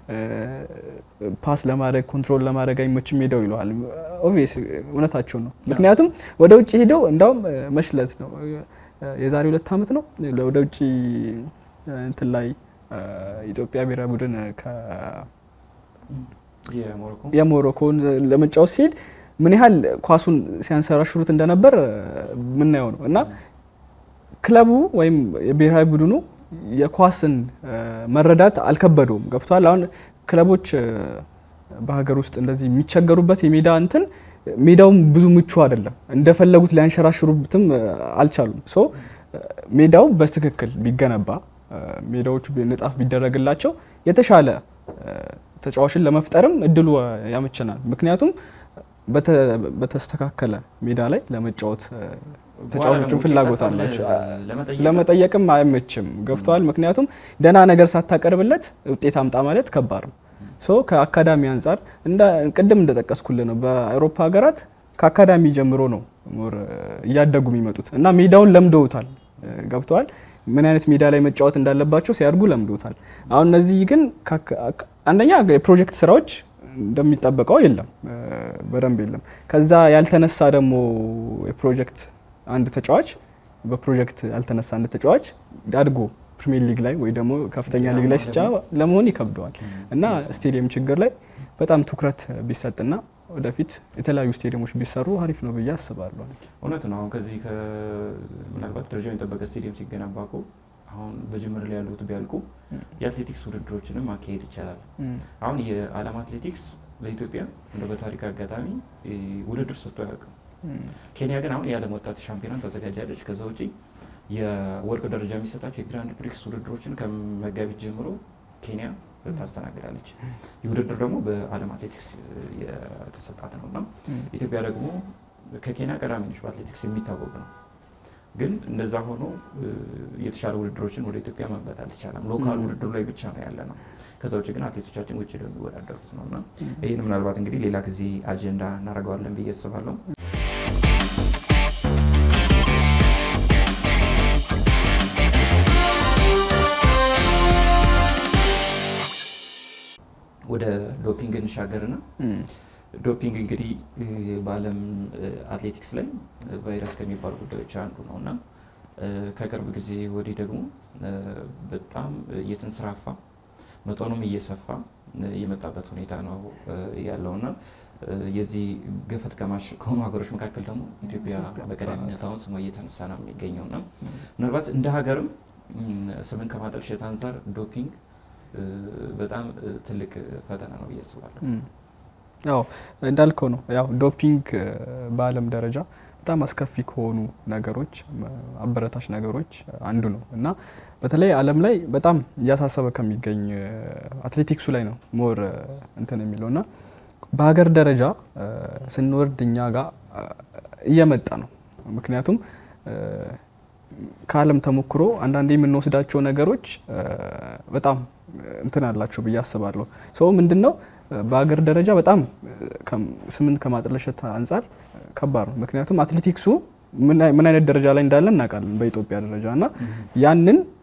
ፓስ ለማድረግ ኮንትሮል ለማድረግ አይመችም ሄደው ይለዋል። ኦብቪየስ እውነታቸው ነው። ምክንያቱም ወደ ውጭ ሄደው እንዳውም መሽለት ነው የዛሬ ሁለት ዓመት ነው ወደ ውጭ እንትን ላይ ኢትዮጵያ ብሔራዊ ቡድን የሞሮኮን ለመጫወት ሲሄድ ምን ያህል ኳሱን ሲያንሰራሽሩት እንደነበር ምናየው ነው እና ክለቡ ወይም የብሔራዊ ቡድኑ የኳስን መረዳት አልከበደውም። ገብቷል። አሁን ክለቦች በሀገር ውስጥ እንደዚህ የሚቸገሩበት የሜዳ እንትን ሜዳውም ብዙ ምቹ አይደለም። እንደፈለጉት ሊያንሸራሽሩትም አልቻሉም። ሶ ሜዳው በትክክል ቢገነባ ሜዳዎቹ ንጣፍ ቢደረግላቸው የተሻለ ተጫዋችን ለመፍጠርም እድሉ ያመቸናል። ምክንያቱም በተስተካከለ ሜዳ ላይ ለመጫወት ተጫዋቾችን ፍላጎት አላቸው። ለመጠየቅም አይመችም። ገብተዋል። ምክንያቱም ደህና ነገር ሳታቀርብለት ውጤት አምጣ ማለት ከባድ ነው። ሶ ከአካዳሚ አንጻር ቅድም እንደጠቀስኩልህ ነው። በአውሮፓ ሀገራት ከአካዳሚ ጀምሮ ነው ሞር እያደጉ የሚመጡት እና ሜዳውን ለምደውታል። ገብተዋል። ምን አይነት ሜዳ ላይ መጫወት እንዳለባቸው ሲያድጉ ለምደውታል። አሁን እነዚህ ግን አንደኛ የፕሮጀክት ስራዎች እንደሚጠበቀው የለም፣ በደንብ የለም። ከዛ ያልተነሳ ደግሞ የፕሮጀክት አንድ ተጫዋች በፕሮጀክት ያልተነሳ አንድ ተጫዋች አድጎ ፕሪሚየር ሊግ ላይ ወይ ደግሞ ከፍተኛ ሊግ ላይ ሲጫ ለመሆን ይከብደዋል እና ስቴዲየም ችግር ላይ በጣም ትኩረት ቢሰጥና ወደፊት የተለያዩ ስቴዲየሞች ቢሰሩ አሪፍ ነው ብዬ አስባለሁ። እውነት ነው። አሁን ከዚህ ምናልባት ደረጃውን የጠበቀ ስቴዲየም ሲገነባ እኮ አሁን በጅምር ላይ ያሉት ቢያልቁ የአትሌቲክስ ውድድሮችንም ማካሄድ ይቻላል። አሁን የዓለም አትሌቲክስ ለኢትዮጵያ እንደ በታሪክ አጋጣሚ ውድድር ሰጥቶ አያውቅም። ኬንያ ግን አሁን የዓለም ወጣት ሻምፒዮናን ታዘጋጃለች። ከዛ ውጪ የወርቅ ደረጃ የሚሰጣቸው የግራንድ ፕሪክስ ውድድሮችን ከመጋቢት ጀምሮ ኬንያ ታስተናግዳለች። ይህ ውድድር ደግሞ በዓለም አትሌቲክስ የተሰጣት ነው እና ኢትዮጵያ ደግሞ ከኬንያ ቀዳሚ ነች በአትሌቲክስ የሚታወቅ ነው። ግን እንደዛ ሆኖ የተሻለ ውድድሮችን ወደ ኢትዮጵያ ማምጣት አልተቻለም። ሎካል ውድድሩ ላይ ብቻ ነው ያለ ነው። ከዛ ውጭ ግን አትሌቶቻችን ውጭ ነው የሚወዳደሩት ነው እና ይህን ምናልባት እንግዲህ ሌላ ጊዜ አጀንዳ እናደርገዋለን ብዬ አስባለሁ። ወደ ዶፒንግ እንሻገርና ዶፒንግ እንግዲህ በዓለም አትሌቲክስ ላይ ቫይረስ ከሚባሉ ጉዳዮች አንዱ ነው እና ከቅርብ ጊዜ ወዲህ ደግሞ በጣም እየተንሰራፋ መጠኑም እየሰፋ የመጣበት ሁኔታ ነው ያለውና የዚህ ገፈት ቀማሽ ከሆኑ ሀገሮች መካከል ደግሞ ኢትዮጵያ በቀዳሚነት አሁን ስሟ እየተነሳ ነው የሚገኘው እና ምናልባት እንደ ሀገርም ስምን ከማጠልሸት አንጻር ዶፒንግ በጣም ትልቅ ፈተና ነው ብዬ አስባለሁ። ያው እንዳልከው ነው። ያው ዶፒንግ በዓለም ደረጃ በጣም አስከፊ ከሆኑ ነገሮች አበረታች ነገሮች አንዱ ነው እና በተለይ ዓለም ላይ በጣም እያሳሰበ ከሚገኝ አትሌቲክሱ ላይ ነው ሞር እንትን የሚለው እና በሀገር ደረጃ ስንወርድ እኛ ጋር እየመጣ ነው። ምክንያቱም ከዓለም ተሞክሮ አንዳንዴ የምንወስዳቸው ነገሮች በጣም እንትን አላቸው ብዬ አስባለሁ። ሰው ምንድን ነው በሀገር ደረጃ በጣም ስምን ከማጥለሸት አንጻር ከባድ ነው። ምክንያቱም አትሌቲክሱ ምን አይነት ደረጃ ላይ እንዳለ እናውቃለን በኢትዮጵያ ደረጃ እና ያንን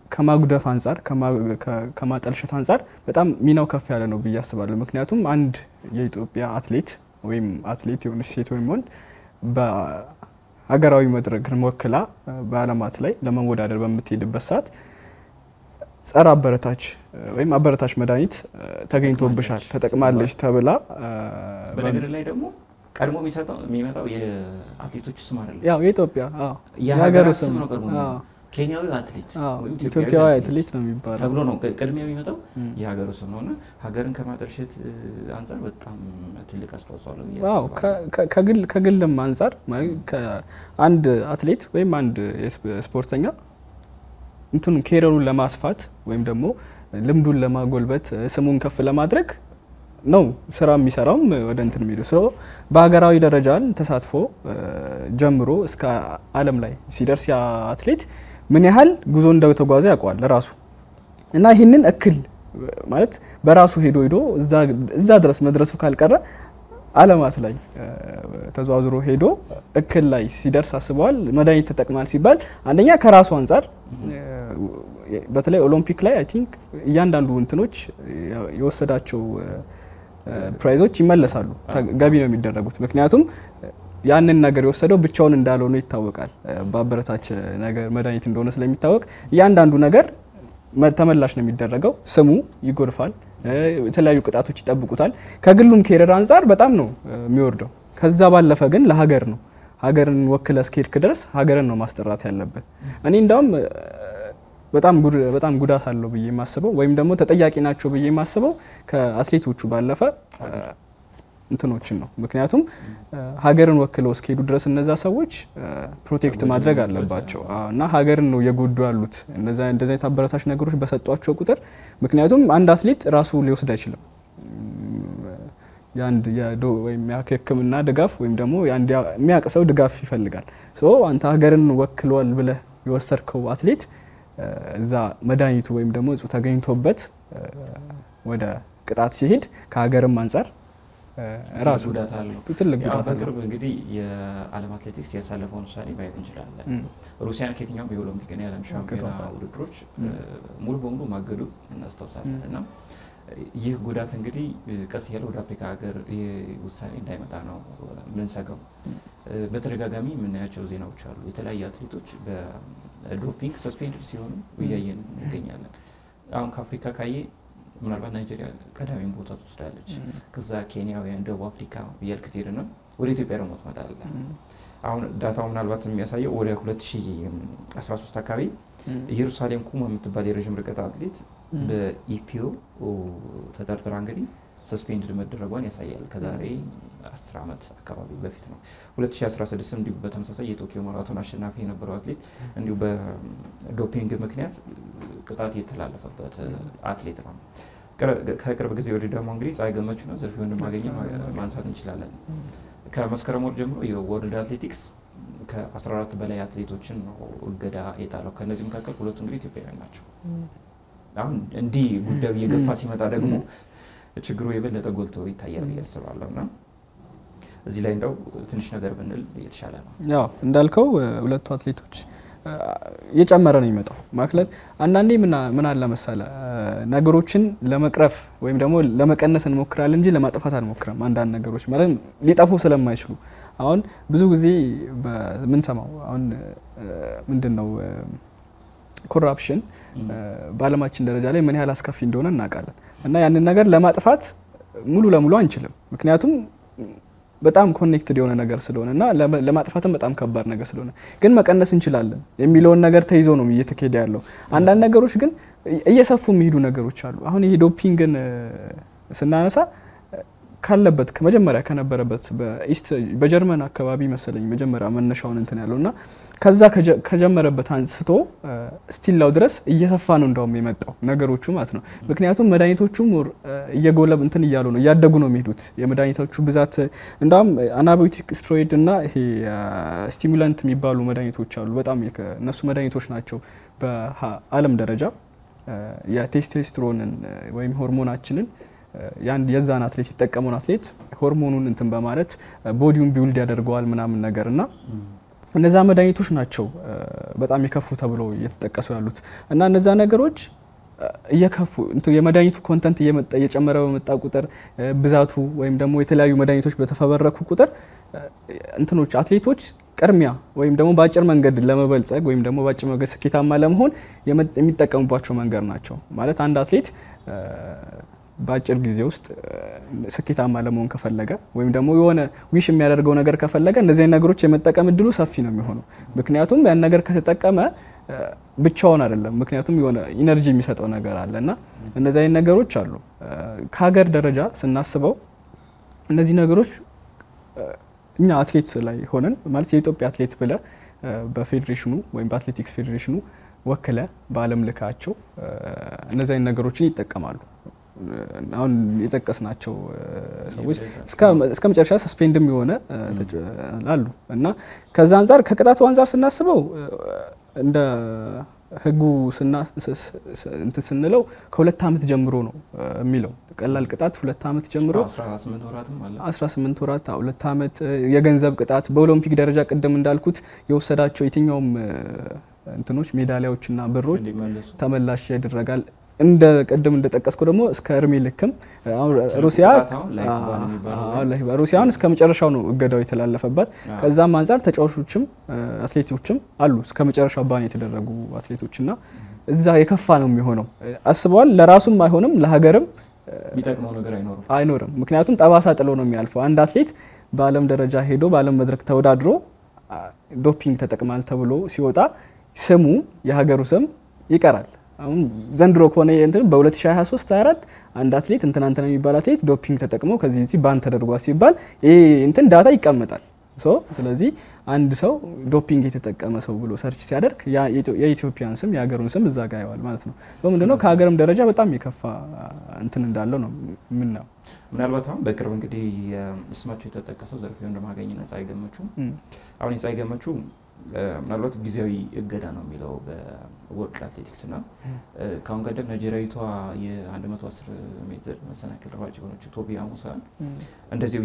ከማጉደፍ አንጻር ከማጠልሸት አንጻር በጣም ሚናው ከፍ ያለ ነው ብዬ አስባለሁ። ምክንያቱም አንድ የኢትዮጵያ አትሌት ወይም አትሌት የሆነች ሴት ወይም ወንድ በሀገራዊ መድረክን ወክላ በዓለማት ላይ ለመወዳደር በምትሄድበት ሰዓት ጸረ አበረታች ወይም አበረታች መድኃኒት ተገኝቶብሻል፣ ተጠቅማለች ተብላ በነገር ላይ ደግሞ ቀድሞ የሚመጣው የአትሌቶቹ ስም አይደለም፣ ያው የኢትዮጵያ የሀገሩ ስም ነው። ቀድሞ ኬንያዊ አትሌት ኢትዮጵያዊ አትሌት ነው የሚባለው ተብሎ ነው ቅድሚያ የሚመጣው የሀገሩ ስም ነው እና ሀገርን ከማጠልሸት አንጻር በጣም ትልቅ አስተዋጽኦ አለው። ከግልም አንጻር አንድ አትሌት ወይም አንድ ስፖርተኛ እንትኑ ኬሪየሩን ለማስፋት ወይም ደግሞ ልምዱን ለማጎልበት ስሙን ከፍ ለማድረግ ነው ስራ የሚሰራውም ወደ እንትን የሚሄዱ ስ በሀገራዊ ደረጃን ተሳትፎ ጀምሮ እስከ ዓለም ላይ ሲደርስ ያ አትሌት ምን ያህል ጉዞ እንደተጓዘ ያውቀዋል ራሱ እና ይህንን እክል ማለት በራሱ ሄዶ ሄዶ እዛ ድረስ መድረሱ ካልቀረ ዓለማት ላይ ተዘዋዝሮ ሄዶ እክል ላይ ሲደርስ አስበዋል። መድኃኒት ተጠቅማል ሲባል አንደኛ ከራሱ አንጻር በተለይ ኦሎምፒክ ላይ አይ ቲንክ እያንዳንዱ እንትኖች የወሰዳቸው ፕራይዞች ይመለሳሉ፣ ገቢ ነው የሚደረጉት። ምክንያቱም ያንን ነገር የወሰደው ብቻውን እንዳልሆነ ይታወቃል። በአበረታች ነገር መድኃኒት እንደሆነ ስለሚታወቅ እያንዳንዱ ነገር ተመላሽ ነው የሚደረገው። ስሙ ይጎድፋል፣ የተለያዩ ቅጣቶች ይጠብቁታል። ከግሉም ኬሪየር አንጻር በጣም ነው የሚወርደው። ከዛ ባለፈ ግን ለሀገር ነው ሀገርን ወክለ እስከሄድክ ድረስ ሀገርን ነው ማስጠራት ያለበት። እኔ እንዳውም በጣም ጉዳት አለው ብዬ የማስበው ወይም ደግሞ ተጠያቂ ናቸው ብዬ የማስበው ከአትሌቶቹ ባለፈ እንትኖችን ነው። ምክንያቱም ሀገርን ወክለው እስከሄዱ ድረስ እነዛ ሰዎች ፕሮቴክት ማድረግ አለባቸው እና ሀገርን ነው የጎዱ ያሉት እንደዚህ አይነት አበረታች ነገሮች በሰጧቸው ቁጥር። ምክንያቱም አንድ አትሌት ራሱ ሊወስድ አይችልም። የአንድ ወይም የሕክምና ድጋፍ ወይም ደግሞ የሚያውቅ ሰው ድጋፍ ይፈልጋል። አንተ ሀገርን ወክሏል ብለህ የወሰድከው አትሌት እዛ መድኃኒቱ ወይም ደግሞ እጹ ተገኝቶበት ወደ ቅጣት ሲሄድ ከሀገርም አንጻር ራሱ ጉዳት አለው። ትልቅ ጉዳት አለው። በቅርብ እንግዲህ የዓለም አትሌቲክስ ያሳለፈውን ውሳኔ ማየት እንችላለን። ሩሲያን ከየትኛውም የኦሎምፒክና የዓለም ሻምፒዮና ውድድሮች ሙሉ በሙሉ ማገዱ እናስታውሳለን እና ይህ ጉዳት እንግዲህ ቀስ እያለ ወደ አፍሪካ ሀገር ይህ ውሳኔ እንዳይመጣ ነው ምንሰጋው። በተደጋጋሚ የምናያቸው ዜናዎች አሉ። የተለያዩ አትሌቶች በዶፒንግ ሰስፔንድ ሲሆኑ እያየን እንገኛለን። አሁን ከአፍሪካ ካየ ምናልባት ናይጄሪያ ቀዳሚውን ቦታ ትወስዳለች። ከዛ ኬንያውያን፣ ደቡብ አፍሪካ እያልክ ትሄድና ወደ ኢትዮጵያ ደግሞ ትመጣለህ። አሁን ዳታው ምናልባት የሚያሳየው ወደ 2013 አካባቢ ኢየሩሳሌም ኩማ የምትባል የረዥም ርቀት አትሌት በኢፒኦ ተጠርጥራ እንግዲህ ሰስፔንድ መደረጓን ያሳያል። ከዛሬ 10 ዓመት አካባቢ በፊት ነው። 2016 እንዲሁ በተመሳሳይ የቶኪዮ ማራቶን አሸናፊ የነበረው አትሌት እንዲሁ በዶፒንግ ምክንያት ቅጣት የተላለፈበት አትሌት ነው። ከቅርብ ጊዜ ወዲህ ደግሞ እንግዲህ ፀሐይ ገመቹና ዘርፌ ወንድማገኘ ማንሳት እንችላለን። ከመስከረም ወር ጀምሮ የወርልድ አትሌቲክስ ከ14 በላይ አትሌቶችን ነው እገዳ የጣለው። ከእነዚህ መካከል ሁለቱ እንግዲህ ኢትዮጵያውያን ናቸው። አሁን እንዲህ ጉዳዩ እየገፋ ሲመጣ ደግሞ ችግሩ የበለጠ ጎልቶ ይታያል ብዬ አስባለሁ እና እዚህ ላይ እንደው ትንሽ ነገር ብንል የተሻለ ነው። ያው እንዳልከው ሁለቱ አትሌቶች እየጨመረ ነው የሚመጣው ማክለት አንዳንዴ ምን አለ መሰለ ነገሮችን ለመቅረፍ ወይም ደግሞ ለመቀነስ እንሞክራለን እንጂ ለማጥፋት አንሞክርም። አንዳንድ ነገሮች ማለት ሊጠፉ ስለማይችሉ አሁን ብዙ ጊዜ በምንሰማው አሁን ምንድን ነው ኮራፕሽን በዓለማችን ደረጃ ላይ ምን ያህል አስከፊ እንደሆነ እናውቃለን። እና ያንን ነገር ለማጥፋት ሙሉ ለሙሉ አንችልም፣ ምክንያቱም በጣም ኮኔክትድ የሆነ ነገር ስለሆነ እና ለማጥፋትም በጣም ከባድ ነገር ስለሆነ ግን መቀነስ እንችላለን የሚለውን ነገር ተይዞ ነው እየተካሄደ ያለው። አንዳንድ ነገሮች ግን እየሰፉ የሚሄዱ ነገሮች አሉ። አሁን ይሄ ዶፒንግን ስናነሳ ካለበት ከመጀመሪያ ከነበረበት በኢስት በጀርመን አካባቢ መሰለኝ መጀመሪያ መነሻውን እንትን ያለው እና ከዛ ከጀመረበት አንስቶ ስቲላው ድረስ እየሰፋ ነው እንዳውም የመጣው ነገሮቹ ማለት ነው። ምክንያቱም መድኃኒቶቹ እየጎለብ እንትን እያሉ ነው እያደጉ ነው የሚሄዱት የመድኃኒቶቹ ብዛት። እንዳውም አናቢዮቲክ ስትሮይድ እና ይሄ ስቲሙላንት የሚባሉ መድኃኒቶች አሉ። በጣም እነሱ መድኃኒቶች ናቸው በዓለም ደረጃ የቴስቴስትሮንን ወይም ሆርሞናችንን የዛን አትሌት የጠቀመውን አትሌት ሆርሞኑን እንትን በማለት ቦዲውን ቢውልድ ያደርገዋል ምናምን ነገር እና እነዛ መድኃኒቶች ናቸው በጣም የከፉ ተብሎ እየተጠቀሱ ያሉት እና እነዛ ነገሮች እየከፉ የመድኃኒቱ ኮንተንት እየጨመረ በመጣ ቁጥር ብዛቱ ወይም ደግሞ የተለያዩ መድኃኒቶች በተፈበረኩ ቁጥር እንትኖች አትሌቶች ቅድሚያ ወይም ደግሞ በአጭር መንገድ ለመበልጸግ ወይም ደግሞ በአጭር መንገድ ስኬታማ ለመሆን የሚጠቀሙባቸው መንገድ ናቸው። ማለት አንድ አትሌት በአጭር ጊዜ ውስጥ ስኬታማ ለመሆን ከፈለገ ወይም ደግሞ የሆነ ዊሽ የሚያደርገው ነገር ከፈለገ እነዚህ ነገሮች የመጠቀም እድሉ ሰፊ ነው የሚሆነው። ምክንያቱም ያን ነገር ከተጠቀመ ብቻውን አይደለም። ምክንያቱም የሆነ ኢነርጂ የሚሰጠው ነገር አለ እና እነዚህ አይነት ነገሮች አሉ። ከሀገር ደረጃ ስናስበው እነዚህ ነገሮች እኛ አትሌት ላይ ሆነን ማለት የኢትዮጵያ አትሌት ብለ በፌዴሬሽኑ ወይም በአትሌቲክስ ፌዴሬሽኑ ወክለ በዓለም ልካቸው እነዚህ አይነት ነገሮችን ይጠቀማሉ። አሁን የጠቀስናቸው ሰዎች እስከ መጨረሻ ሰስፔንድም የሆነ አሉ እና ከዛ አንጻር ከቅጣቱ አንጻር ስናስበው እንደ ሕጉ እንትን ስንለው ከሁለት ዓመት ጀምሮ ነው የሚለው ቀላል ቅጣት ሁለት ዓመት ጀምሮ 18 ወራት ሁለት ዓመት የገንዘብ ቅጣት በኦሎምፒክ ደረጃ ቅድም እንዳልኩት የወሰዳቸው የትኛውም እንትኖች ሜዳሊያዎችና ብሮች ተመላሽ ያደረጋል። እንደ ቅድም እንደጠቀስከው ደግሞ እስከ እድሜ ልክም ሩሲያ ሩሲያን እስከ መጨረሻው ነው እገዳው የተላለፈባት። ከዛም አንጻር ተጫዋቾችም አትሌቶችም አሉ እስከ መጨረሻው ባን የተደረጉ አትሌቶችና እዛ የከፋ ነው የሚሆነው። አስበዋል። ለራሱም አይሆንም ለሀገርም የሚጠቅመው ነገር አይኖርም አይኖርም። ምክንያቱም ጠባሳ ጥሎ ነው የሚያልፈው። አንድ አትሌት በዓለም ደረጃ ሄዶ በዓለም መድረክ ተወዳድሮ ዶፒንግ ተጠቅማል ተብሎ ሲወጣ ስሙ የሀገሩ ስም ይቀራል። አሁን ዘንድሮ ከሆነ እንትን በ2023 24 አንድ አትሌት እንትና እንትና የሚባል አትሌት ዶፒንግ ተጠቅሞ ከዚህ እዚህ ባን ተደርጓል ሲባል ይሄ እንትን ዳታ ይቀመጣል። ሶ ስለዚህ አንድ ሰው ዶፒንግ የተጠቀመ ሰው ብሎ ሰርች ሲያደርግ የኢትዮጵያን ስም የሀገሩን ስም እዛ ጋ ያዋል ማለት ነው። ምንድነው ከሀገርም ደረጃ በጣም የከፋ እንትን እንዳለው ነው የምናየው። ምናልባት አሁን በቅርብ እንግዲህ ስማቸው የተጠቀሰው ዘርፌውን እንደማገኝና ፀሐይ ገመቹ አሁን የፀሐይ ገመቹ ምናልባት ጊዜያዊ እገዳ ነው የሚለው በወርልድ አትሌቲክስ እና ከአሁን ቀደም ናይጄሪያዊቷ የ110 ሜትር መሰናክል ሯጭ የሆነችው ቶቢ አሙሳን እንደዚሁ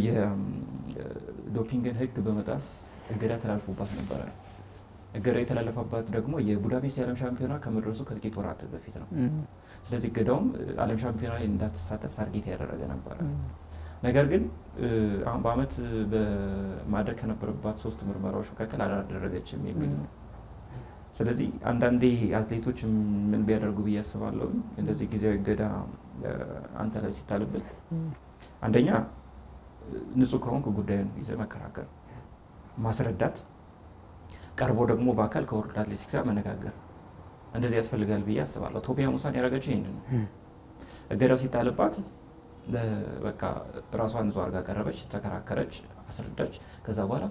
የዶፒንግን ሕግ በመጣስ እገዳ ተላልፎባት ነበረ። እገዳ የተላለፈባት ደግሞ የቡዳፔስት የዓለም ሻምፒዮና ከመድረሱ ከጥቂት ወራት በፊት ነው። ስለዚህ እገዳውም ዓለም ሻምፒዮና ላይ እንዳትሳተፍ ታርጌት ያደረገ ነበረ። ነገር ግን አሁን በአመት በማድረግ ከነበረባት ሶስት ምርመራዎች መካከል አላደረገችም የሚል ነው። ስለዚህ አንዳንዴ አትሌቶች ምን ቢያደርጉ ብዬ አስባለሁ። እንደዚህ ጊዜያዊ እገዳ አንተ ላይ ሲታልበት አንደኛ ንጹህ ከሆንክ ጉዳዩን ይዘህ መከራከር፣ ማስረዳት፣ ቀርቦ ደግሞ በአካል ከወርልድ አትሌቲክስ ጋር መነጋገር እንደዚህ ያስፈልጋል ብዬ አስባለሁ። ቶቢያ ሙሳን ያደረገችው ይህንን ነው። እገዳው ሲጣልባት በቃ ራሷን ንጹህ አድርጋ ቀረበች፣ ተከራከረች፣ አስረዳች። ከዛ በኋላ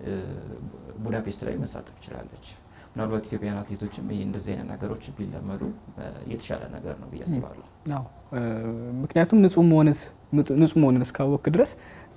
ቡዳፔስት ላይ መሳተፍ ትችላለች። ምናልባት ኢትዮጵያን አትሌቶችም ይህ እንደዚህ አይነት ነገሮች ቢለመዱ የተሻለ ነገር ነው ብዬ አስባለሁ። ምክንያቱም ንጹህ መሆንን እስካወቅ ድረስ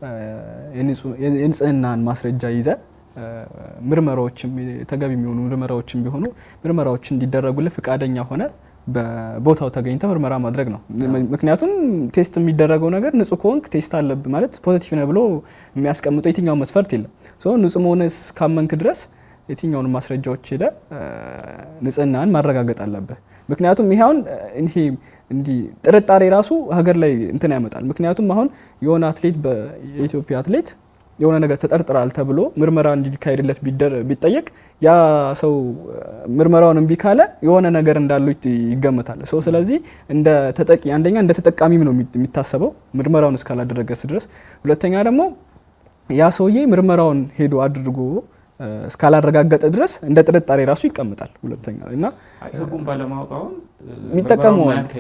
የንጽህናን ማስረጃ ይዘ ምርመራዎችም ተገቢ የሚሆኑ ምርመራዎችም ቢሆኑ ምርመራዎች እንዲደረጉልህ ፈቃደኛ ሆነ በቦታው ተገኝተ ምርመራ ማድረግ ነው። ምክንያቱም ቴስት የሚደረገው ነገር ንጹህ ከሆንክ ቴስት አለብህ ማለት ፖዚቲቭ ነህ ብሎ የሚያስቀምጠው የትኛው መስፈርት የለም። ንጹህ መሆን እስካመንክ ድረስ የትኛውን ማስረጃዎች ሄደ ንጽህናን ማረጋገጥ አለብህ። ምክንያቱም ይሄ አሁን ይሄ እንዲህ ጥርጣሬ ራሱ ሀገር ላይ እንትን ያመጣል። ምክንያቱም አሁን የሆነ አትሌት የኢትዮጵያ አትሌት የሆነ ነገር ተጠርጥራል ተብሎ ምርመራ እንዲካሄድለት ቢጠየቅ ያ ሰው ምርመራውን እምቢ ካለ የሆነ ነገር እንዳለው ይገመታል። ሰው ስለዚህ እንደ ተጠቂ አንደኛ እንደ ተጠቃሚም ነው የሚታሰበው ምርመራውን እስካላደረገስ ድረስ፣ ሁለተኛ ደግሞ ያ ሰውዬ ምርመራውን ሄዶ አድርጎ እስካላረጋገጠ ድረስ እንደ ጥርጣሬ ራሱ ይቀምጣል። ሁለተኛ እና ህጉን ባለማወቅ አሁን የሚጠቀሙ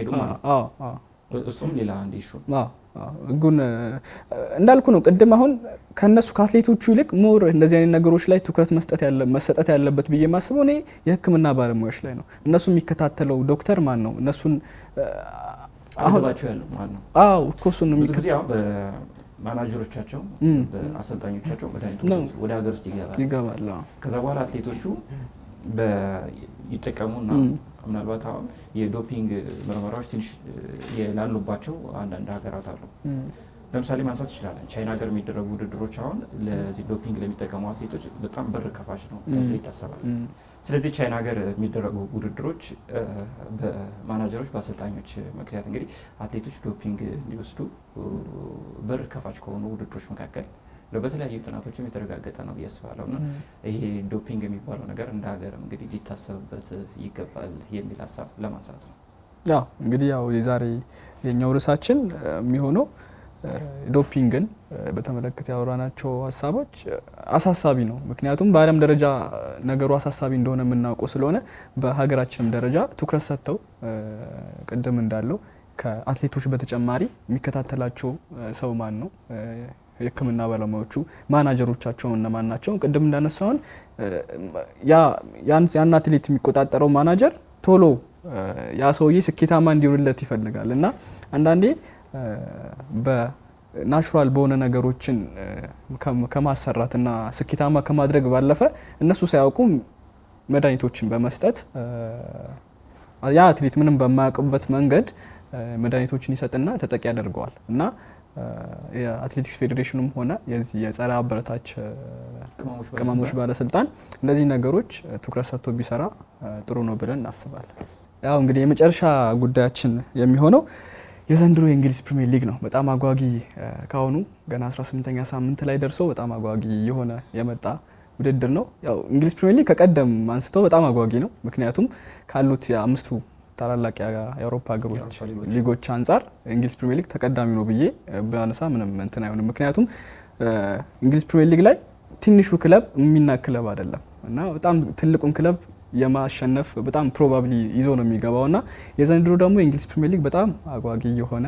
እሱም ሌላ አንድ ኢሹ ህጉን እንዳልኩ ነው ቅድም። አሁን ከነሱ ከአትሌቶቹ ይልቅ ሞር እንደዚህ አይነት ነገሮች ላይ ትኩረት መስጠት መሰጠት ያለበት ብዬ የማስበው እኔ የህክምና ባለሙያዎች ላይ ነው። እነሱ የሚከታተለው ዶክተር ማን ነው? እነሱን አሁንባቸው ያለው ማን ነው? አዎ እኮ እሱን ብዙ ጊዜ አሁን በማናጀሮቻቸው በአሰልጣኞቻቸው መድኃኒቱ ወደ ሀገር ውስጥ ይገባል ይገባል። ከዛ በኋላ አትሌቶቹ ይጠቀሙና ምናልባት አሁን የዶፒንግ ምርመራዎች ትንሽ የላሉባቸው አንዳንድ ሀገራት አሉ። ለምሳሌ ማንሳት ይችላለን። ቻይና ሀገር የሚደረጉ ውድድሮች አሁን ለዚህ ዶፒንግ ለሚጠቀሙ አትሌቶች በጣም በር ከፋች ነው ተብሎ ይታሰባል። ስለዚህ ቻይና ሀገር የሚደረጉ ውድድሮች በማናጀሮች በአሰልጣኞች ምክንያት እንግዲህ አትሌቶች ዶፒንግ እንዲወስዱ በር ከፋች ከሆኑ ውድድሮች መካከል በተለያዩ ጥናቶችም የተረጋገጠ ነው ብዬ አስባለሁ እና ይሄ ዶፒንግ የሚባለው ነገር እንደ ሀገርም እንግዲህ ሊታሰብበት ይገባል የሚል ሀሳብ ለማንሳት ነው። ያው እንግዲህ ያው የዛሬ የኛው ርዕሳችን የሚሆነው ዶፒንግን በተመለከተ ያወራናቸው ሀሳቦች አሳሳቢ ነው። ምክንያቱም በዓለም ደረጃ ነገሩ አሳሳቢ እንደሆነ የምናውቀው ስለሆነ በሀገራችንም ደረጃ ትኩረት ሰጥተው ቅድም እንዳለው ከአትሌቶች በተጨማሪ የሚከታተላቸው ሰው ማን ነው? የሕክምና ባለሙያዎቹ ማናጀሮቻቸው እነማን ናቸው? ቅድም እንዳነሳውን ያን አትሌት የሚቆጣጠረው ማናጀር ቶሎ ያ ሰውዬ ስኬታማ እንዲሆንለት ይፈልጋል እና አንዳንዴ በናቹራል በሆነ ነገሮችን ከማሰራትና ስኬታማ ከማድረግ ባለፈ እነሱ ሳያውቁ መድኃኒቶችን በመስጠት ያ አትሌት ምንም በማያውቅበት መንገድ መድኃኒቶችን ይሰጥና ተጠቂ ያደርገዋል እና የአትሌቲክስ ፌዴሬሽኑም ሆነ የዚህ የጸረ አበረታች ቅመሞች ባለስልጣን እነዚህ ነገሮች ትኩረት ሰጥቶ ቢሰራ ጥሩ ነው ብለን እናስባለን። ያው እንግዲህ የመጨረሻ ጉዳያችን የሚሆነው የዘንድሮ የእንግሊዝ ፕሪሚየር ሊግ ነው። በጣም አጓጊ ካሁኑ ገና 18ኛ ሳምንት ላይ ደርሶ በጣም አጓጊ የሆነ የመጣ ውድድር ነው። ያው እንግሊዝ ፕሪሚየር ሊግ ከቀደም አንስተው በጣም አጓጊ ነው። ምክንያቱም ካሉት የአምስቱ ታላላቅ የአውሮፓ ሀገሮች ሊጎች አንጻር እንግሊዝ ፕሪሚየር ሊግ ተቀዳሚ ነው ብዬ ባነሳ ምንም እንትን አይሆንም። ምክንያቱም እንግሊዝ ፕሪሚየር ሊግ ላይ ትንሹ ክለብ የሚናቅ ክለብ አይደለም እና በጣም ትልቁን ክለብ የማሸነፍ በጣም ፕሮባብሊ ይዞ ነው የሚገባው እና የዘንድሮ ደግሞ የእንግሊዝ ፕሪሚየር ሊግ በጣም አጓጊ የሆነ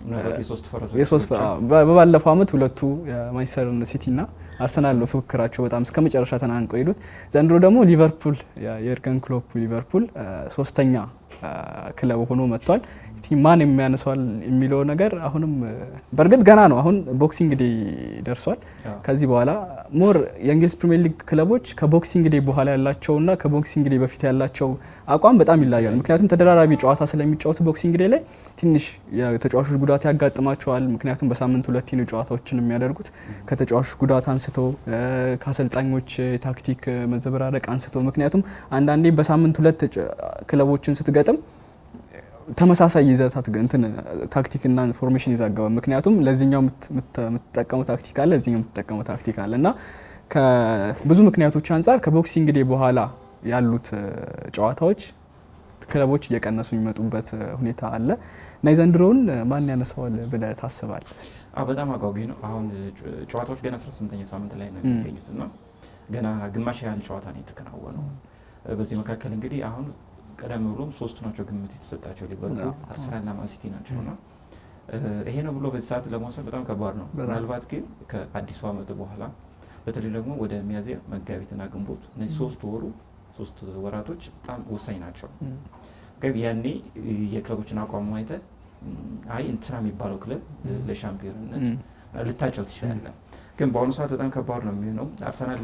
በባለፈው ዓመት ሁለቱ የማንቸስተር ሲቲ እና አርሰናል ነው ፉክክራቸው በጣም እስከ መጨረሻ ተናንቀው ሄዱት። ዘንድሮ ደግሞ ሊቨርፑል የኤርገን ክሎፕ ሊቨርፑል ሶስተኛ ክለብ ሆኖ መጥቷል። ማን የሚያነሷል የሚለው ነገር አሁንም በእርግጥ ገና ነው። አሁን ቦክሲንግ ዴይ ደርሷል። ከዚህ በኋላ ሞር የእንግሊዝ ፕሪሚየር ሊግ ክለቦች ከቦክሲንግ ዴይ በኋላ ያላቸውና ከቦክሲንግ ዴይ በፊት ያላቸው አቋም በጣም ይለያል። ምክንያቱም ተደራራቢ ጨዋታ ስለሚጫወቱ ቦክሲንግ ዴይ ላይ ትንሽ የተጫዋቾች ጉዳት ያጋጥማቸዋል። ምክንያቱም በሳምንት ሁለቴ ነው ጨዋታዎችን የሚያደርጉት። ከተጫዋቾች ጉዳት አንስቶ ከአሰልጣኞች ታክቲክ መዘበራረቅ አንስቶ ምክንያቱም አንዳንዴ በሳምንት ሁለት ክለቦችን ስትገጥም ተመሳሳይ ይዘት እንትን ታክቲክና ኢንፎርሜሽን ይዛገባል። ምክንያቱም ለዚህኛው የምትጠቀመው ታክቲክ አለ፣ ለዚህኛው የምትጠቀመው ታክቲክ አለ እና ከብዙ ምክንያቶች አንጻር ከቦክሲንግ ዴይ በኋላ ያሉት ጨዋታዎች ክለቦች እየቀነሱ የሚመጡበት ሁኔታ አለ እና የዘንድሮውን ማን ያነሳዋል ብለህ ታስባለህ? በጣም አጓጊ ነው። አሁን ጨዋታዎች ገና 18ኛ ሳምንት ላይ ነው የሚገኙት እና ገና ግማሽ ያህል ጨዋታ ነው የተከናወነው። በዚህ መካከል እንግዲህ አሁን ቀደም ብሎም ሶስቱ ናቸው ግምት የተሰጣቸው ሊቨርፑል፣ አርሰናልና ማንሲቲ ናቸው እና ይሄ ነው ብሎ በዚህ ሰዓት ለመውሰድ በጣም ከባድ ነው። ምናልባት ግን ከአዲሱ ዓመት በኋላ በተለይ ደግሞ ወደ ሚያዝያ መጋቢትና ግንቦት እነዚህ ሶስት ወሩ ሶስት ወራቶች በጣም ወሳኝ ናቸው። ያኔ የክለቦችን አቋም አይተህ አይ እንትና የሚባለው ክለብ ለሻምፒዮንነት ልታጨው ትችላለህ። ግን በአሁኑ ሰዓት በጣም ከባድ ነው የሚሆነው። አርሰናል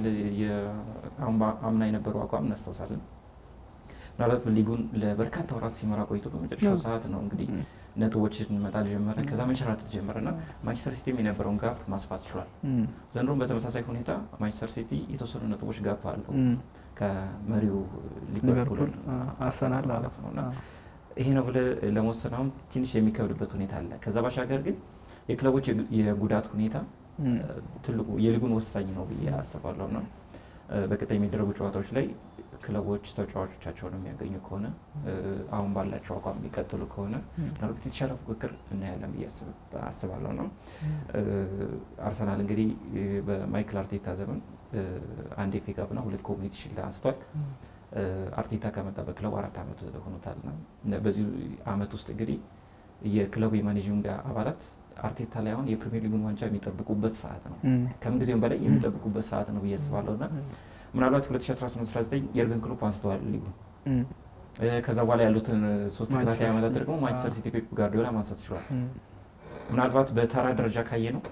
አምና የነበረው አቋም እናስታውሳለን። ምናልባት ሊጉን ለበርካታ ወራት ሲመራ ቆይቶ በመጨረሻው ሰዓት ነው እንግዲህ ነጥቦችን መጣል ጀመረ። ከዛ መንሸራተት ጀመረ እና ማንቸስተር ሲቲም የነበረውን ጋፕ ማስፋት ችሏል። ዘንድሮም በተመሳሳይ ሁኔታ ማንቸስተር ሲቲ የተወሰኑ ነጥቦች ጋፕ አለው ከመሪው ሊቨርፑል አርሰናል ማለት ነው እና ይሄ ነው ብለህ ለመወሰን አሁን ትንሽ የሚከብድበት ሁኔታ አለ። ከዛ ባሻገር ግን የክለቦች የጉዳት ሁኔታ ትልቁ የሊጉን ወሳኝ ነው ብዬ አስባለሁ እና በቀጣይ የሚደረጉ ጨዋታዎች ላይ ክለቦች ተጫዋቾቻቸውን የሚያገኙ ከሆነ አሁን ባላቸው አቋም የሚቀጥሉ ከሆነ ምናልባት የተሻለ ፉክክር እናያለን ብዬ አስባለሁ ነው። አርሰናል እንግዲህ በማይክል አርቴታ ዘመን አንድ ኤፍ ኤ ካፕና ሁለት ኮሚኒቲ ሺልድ አንስቷል። አርቴታ ከመጣ በክለቡ አራት ዓመት ሆኖታል እና በዚህ ዓመት ውስጥ እንግዲህ የክለቡ የማኔጅንግ አባላት አርቴታ ላይ አሁን የፕሪሚየር ሊጉን ዋንጫ የሚጠብቁበት ሰዓት ነው። ከምንጊዜውም በላይ የሚጠብቁበት ሰዓት ነው ብዬ አስባለሁ እና ምናልባት 2018/19 የርገን ክሎፕ አንስተዋል ሊጉን። ከዛ በኋላ ያሉትን ሶስት ተከታታይ ዓመታት ደግሞ ማንቸስተር ሲቲ ፔፕ ጋርዲዮላ ማንሳት ችሏል። ምናልባት በተራ ደረጃ ካየ ነው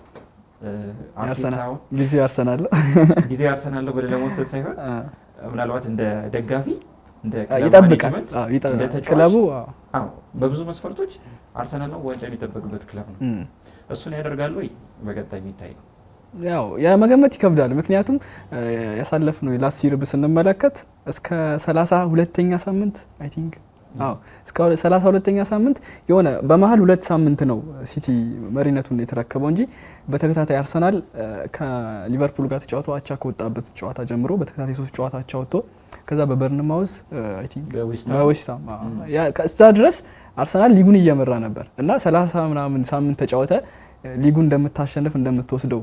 ጊዜ አርሰናል ጊዜ አርሰናል ነው ብለህ ለመወሰድ ሳይሆን ምናልባት እንደ ደጋፊ ይጠብቃል ክለቡ በብዙ መስፈርቶች አርሰናል ነው ዋንጫ የሚጠበቅበት ክለብ ነው። እሱን ያደርጋሉ ወይ በቀጣይ የሚታይ ነው። ያው የመገመት ይከብዳል። ምክንያቱም ያሳለፍነው ላስት ይር ስንመለከት እስከ ሰላሳ ሁለተኛ ሳምንት አይ ቲንክ አዎ እስከ ሰላሳ ሁለተኛ ሳምንት የሆነ በመሀል ሁለት ሳምንት ነው ሲቲ መሪነቱን የተረከበው እንጂ በተከታታይ አርሰናል ከሊቨርፑል ጋር ተጫውቶ አቻ ከወጣበት ጨዋታ ጀምሮ በተከታታይ ሶስት ጨዋታ አቻ ወጥቶ ከዛ በበርንማውዝ አይ ቲንክ በዌስትሃም ከዛ ድረስ አርሰናል ሊጉን እየመራ ነበር እና ሰላሳ ምናምን ሳምንት ተጫወተ ሊጉን እንደምታሸንፍ እንደምትወስደው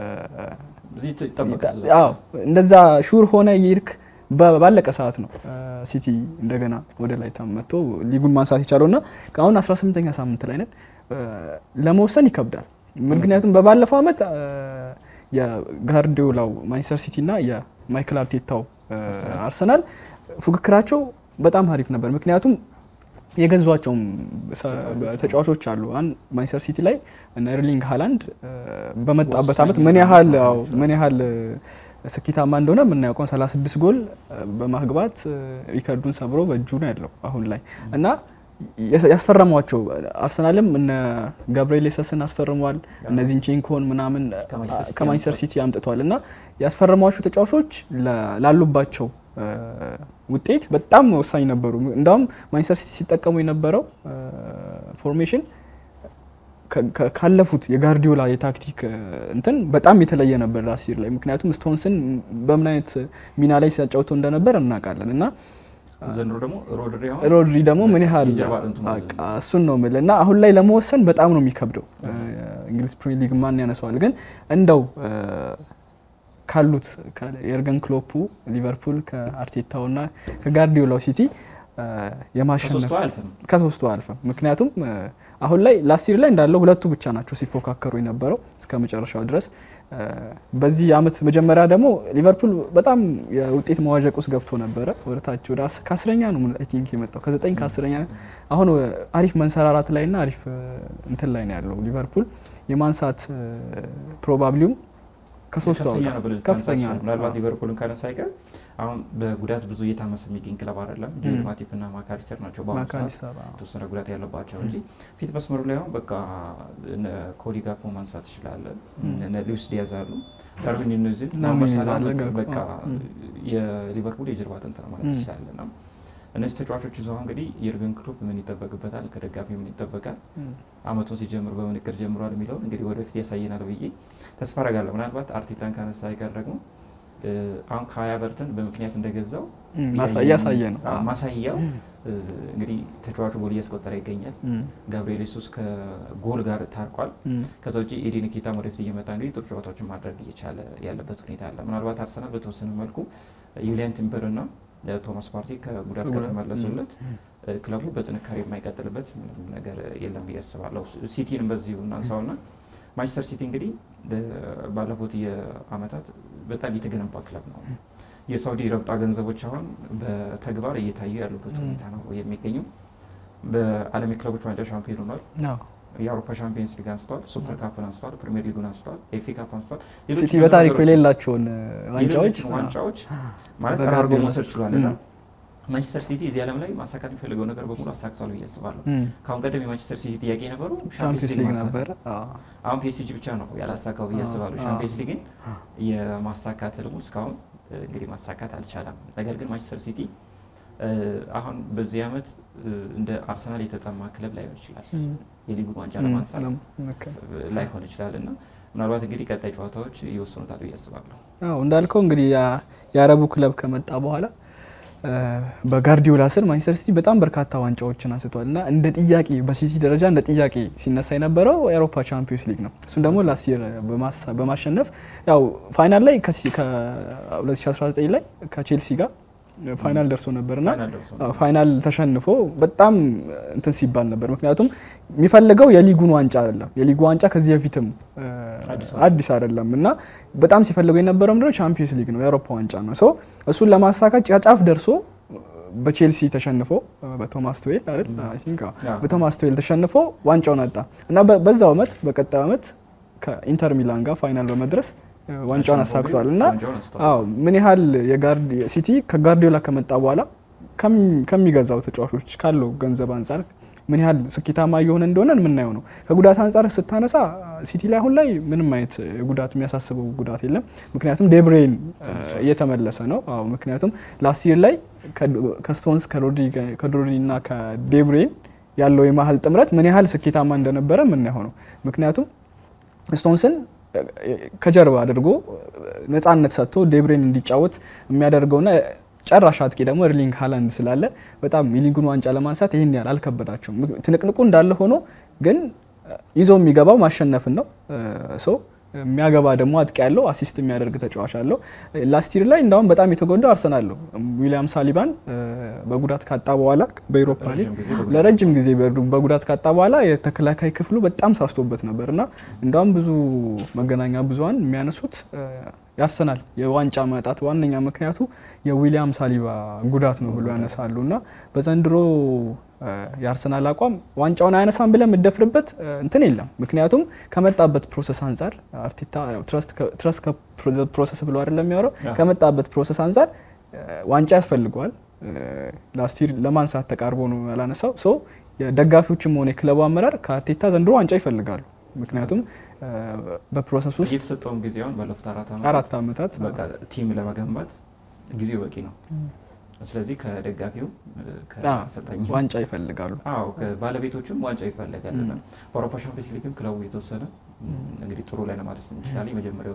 እንደዛ ሹር ሆነ ይርክ ባለቀ ሰዓት ነው ሲቲ እንደገና ወደ ላይ መጥቶ ሊጉን ማንሳት የቻለው እና አሁን 18ኛ ሳምንት ላይ ነን። ለመወሰን ይከብዳል። ምክንያቱም በባለፈው ዓመት የጋርዲዮላው ማንቸስተር ሲቲ እና የማይክል አርቴታው አርሰናል ፉክክራቸው በጣም አሪፍ ነበር። ምክንያቱም የገዟቸውም ተጫዋቾች አሉ። አሁን ማንቸስተር ሲቲ ላይ ኤርሊንግ ሃላንድ በመጣበት ዓመት ምን ያህል ምን ያህል ስኬታማ እንደሆነ የምናየው 36 ጎል በማግባት ሪከርዱን ሰብሮ በእጁ ነው ያለው አሁን ላይ እና ያስፈረሟቸው አርሰናልም እነ ገብርኤል ሰስን አስፈርሟል። እነ ዚንቼንኮን ምናምን ከማንቸስተር ሲቲ አምጥቷል እና ያስፈረሟቸው ተጫዋቾች ላሉባቸው ውጤት በጣም ወሳኝ ነበሩ። እንዳውም ማንቸስተር ሲቲ ሲጠቀሙ የነበረው ፎርሜሽን ካለፉት የጋርዲዮላ የታክቲክ እንትን በጣም የተለየ ነበር ላስት ላይ። ምክንያቱም ስቶንስን በምን አይነት ሚና ላይ ሲያጫውተው እንደነበር እናውቃለን እና ዘንድሮ ደግሞ ሮድሪ ደግሞ ምን ያህል እሱን ነው የምልህ እና አሁን ላይ ለመወሰን በጣም ነው የሚከብደው። እንግሊዝ ፕሪሚየር ሊግ ማን ያነሰዋል? ግን እንደው ካሉት የኤርገን ክሎፑ ሊቨርፑል ከአርቴታው እና ከጋርዲዮላው ሲቲ የማሸነፍ ከሶስቱ አልፍም። ምክንያቱም አሁን ላይ ላስቲር ላይ እንዳለው ሁለቱ ብቻ ናቸው ሲፎካከሩ የነበረው እስከ መጨረሻው ድረስ። በዚህ አመት መጀመሪያ ደግሞ ሊቨርፑል በጣም የውጤት መዋዠቅ ውስጥ ገብቶ ነበረ። ወደታች ወደ ከአስረኛ ነው አይ ቲንክ የመጣው ከዘጠኝ ከአስረኛ አሁን አሪፍ መንሰራራት ላይ ና አሪፍ እንትን ላይ ነው ያለው ሊቨርፑል የማንሳት ፕሮባብሊውም ከሶስቱ ከፍተኛ ነው። ምናልባት ሊቨርፑልን ካነሳ አይቀር አሁን በጉዳት ብዙ እየታመሰ የሚገኝ ክለብ አይደለም። ጆል ማቲፕ እና ማካሊስተር ናቸው በአሁኑ ሰዓት የተወሰነ ጉዳት ያለባቸው እንጂ ፊት መስመሩ ላይ አሁን በቃ ኮዲ ጋፖ ማንሳት ትችላለን። እነ ሉዊስ ዲያዝ አሉ፣ ዳርዊን ኑኔዝን በቃ የሊቨርፑል የጀርባ አጥንት ነው ማለት ትችላለን። እነዚህ ተጫዋቾች ይዘው እንግዲህ የርገን ክሎፕ ምን ይጠበቅበታል፣ ከደጋፊ ምን ይጠበቃል፣ አመቱን ሲጀምር በምን እቅድ ጀምሯል የሚለውን እንግዲህ ወደፊት ያሳየናል ብዬ ተስፋ አረጋለሁ። ምናልባት አርቴታን ካነሳ አይቀር ደግሞ አሁን ከሀያ በርተን በምክንያት እንደገዛው እያሳየ ነው። ማሳያው እንግዲህ ተጫዋቹ ጎል እያስቆጠረ ይገኛል። ጋብሪኤል ሱስ ከጎል ጋር ታርቋል። ከዛ ውጭ ኤዲ ኒኬታ ወደፊት እየመጣ እንግዲህ ጥሩ ጨዋታዎችን ማድረግ እየቻለ ያለበት ሁኔታ አለ። ምናልባት አርሰናል በተወሰነ መልኩ ዩሊያን ቲምበር እና ቶማስ ፓርቲ ከጉዳት ከተመለሱለት ክለቡ በጥንካሬ የማይቀጥልበት ምንም ነገር የለም ብዬ አስባለሁ። ሲቲንም በዚሁ እናንሳውና ማንቸስተር ሲቲ እንግዲህ ባለፉት የአመታት በጣም የተገነባ ክለብ ነው። የሳውዲ ረብጣ ገንዘቦች አሁን በተግባር እየታዩ ያሉበት ሁኔታ ነው የሚገኙ። በዓለም የክለቦች ዋንጫ ሻምፒዮን ሆኗል። የአውሮፓ ሻምፒየንስ ሊግ አንስተዋል። ሱፐር ካፕን አንስተዋል። ፕሪሚየር ሊጉን አንስተዋል። ኤፍ ኤ ካፕ አንስተዋል። ሲቲ በታሪኩ የሌላቸውን ዋንጫዎች ዋንጫዎች ማለት ተራርጎ መውሰድ ችሏል እና ማንቸስተር ሲቲ እዚህ ዓለም ላይ ማሳካት የሚፈልገው ነገር በሙሉ አሳክቷል ብዬ አስባለሁ። ከአሁን ቀደም የማንቸስተር ሲቲ ጥያቄ የነበሩ ቻምፒየንስ ሊግ ነበረ። አሁን ፒኤስጂ ብቻ ነው ያላሳካው ብዬ አስባለሁ። ቻምፒየንስ ሊግን የማሳካት ህልሙ እስካሁን እንግዲህ ማሳካት አልቻለም። ነገር ግን ማንቸስተር ሲቲ አሁን በዚህ ዓመት እንደ አርሰናል የተጠማ ክለብ ላይሆን ይችላል። የሊጉን ዋንጫ ለማንሳት ላይሆን ይችላል እና ምናልባት እንግዲህ ቀጣይ ጨዋታዎች ይወስኑታል ብዬ አስባለሁ። እንዳልከው እንግዲህ የአረቡ ክለብ ከመጣ በኋላ በጋርዲዮላ ስር ማንቸስተር ሲቲ በጣም በርካታ ዋንጫዎችን አንስቷል እና እንደ ጥያቄ በሲቲ ደረጃ እንደ ጥያቄ ሲነሳ የነበረው የአውሮፓ ቻምፒዮንስ ሊግ ነው። እሱን ደግሞ ላስት ይር በማሸነፍ ያው ፋይናል ላይ ከ2019 ላይ ከቼልሲ ጋር ፋይናል ደርሶ ነበርና ፋይናል ተሸንፎ በጣም እንትን ሲባል ነበር። ምክንያቱም የሚፈልገው የሊጉን ዋንጫ አይደለም። የሊጉ ዋንጫ ከዚህ በፊትም አዲስ አይደለም እና በጣም ሲፈልገው የነበረው ምንድነው ቻምፒየንስ ሊግ ነው፣ የአውሮፓ ዋንጫ ነው። ሶ እሱን ለማሳካት ጫፍ ደርሶ በቼልሲ ተሸንፎ በቶማስ ቱዌል አይደል አይ ቲንክ በቶማስ ቱዌል ተሸንፎ ዋንጫውን አጣ እና በዛው አመት በቀጣዩ አመት ከኢንተር ሚላን ጋር ፋይናል በመድረስ ዋንጫውን አሳክቷል እና አዎ ምን ያህል ሲቲ ከጋርዲዮላ ከመጣ በኋላ ከሚገዛው ተጫዋቾች ካለው ገንዘብ አንጻር ምን ያህል ስኬታማ እየሆነ እንደሆነ የምናየው ነው። ከጉዳት አንጻር ስታነሳ ሲቲ ላይ አሁን ላይ ምንም አይነት ጉዳት የሚያሳስበው ጉዳት የለም። ምክንያቱም ዴብሬን እየተመለሰ ነው። አዎ ምክንያቱም ላስት ይር ላይ ከስቶንስ ከዶሪ እና ከዴብሬን ያለው የመሀል ጥምረት ምን ያህል ስኬታማ እንደነበረ የምናየው ነው። ምክንያቱም ስቶንስን ከጀርባ አድርጎ ነጻነት ሰጥቶ ዴብሬን እንዲጫወት የሚያደርገውና ጨራሽ አጥቂ ደግሞ ኤርሊንግ ሃላንድ ስላለ በጣም የሊጉን ዋንጫ ለማንሳት ይህን ያህል አልከበዳቸውም። ትንቅንቁ እንዳለ ሆኖ ግን ይዞ የሚገባው ማሸነፍን ነው። ሰው የሚያገባ ደግሞ አጥቂ ያለው አሲስት የሚያደርግ ተጫዋች አለው። ላስቲር ላይ እንዳሁም በጣም የተጎዳው አርሰናል ነው። ዊሊያም ሳሊባን በጉዳት ካጣ በኋላ በኢሮፓ ሊግ ለረጅም ጊዜ በጉዳት ካጣ በኋላ የተከላካይ ክፍሉ በጣም ሳስቶበት ነበር እና እንዳሁም ብዙ መገናኛ ብዙኃን የሚያነሱት ያርሰናል የዋንጫ ማጣት ዋነኛ ምክንያቱ የዊሊያም ሳሊባ ጉዳት ነው ብሎ ያነሳሉ እና በዘንድሮ የአርሰናል አቋም ዋንጫውን አያነሳም ብለን የምደፍርበት እንትን የለም። ምክንያቱም ከመጣበት ፕሮሰስ አንጻር አርቴታ ትረስት ፕሮሰስ ብሎ አይደለም የሚያወራው። ከመጣበት ፕሮሰስ አንጻር ዋንጫ ያስፈልገዋል። ላስቲር ለማንሳት ተቃርቦ ነው ያላነሳው። ሶ የደጋፊዎችም ሆነ የክለቡ አመራር ከአርቴታ ዘንድሮ ዋንጫ ይፈልጋሉ። ምክንያቱም በፕሮሰስ ውስጥ የተሰጠውን ጊዜ አሁን ባለፉት አራት ዓመታት ቲም ለመገንባት ጊዜው በቂ ነው። ስለዚህ ከደጋፊው ከአሰልጣኝ ዋንጫ ይፈልጋሉ። አዎ ባለቤቶችም ዋንጫ ይፈልጋል። በአውሮፓ ሻምፒዮንስ ሊግም ክለቡ የተወሰነ እንግዲህ ጥሩ ላይ ለማለት እንችላለን።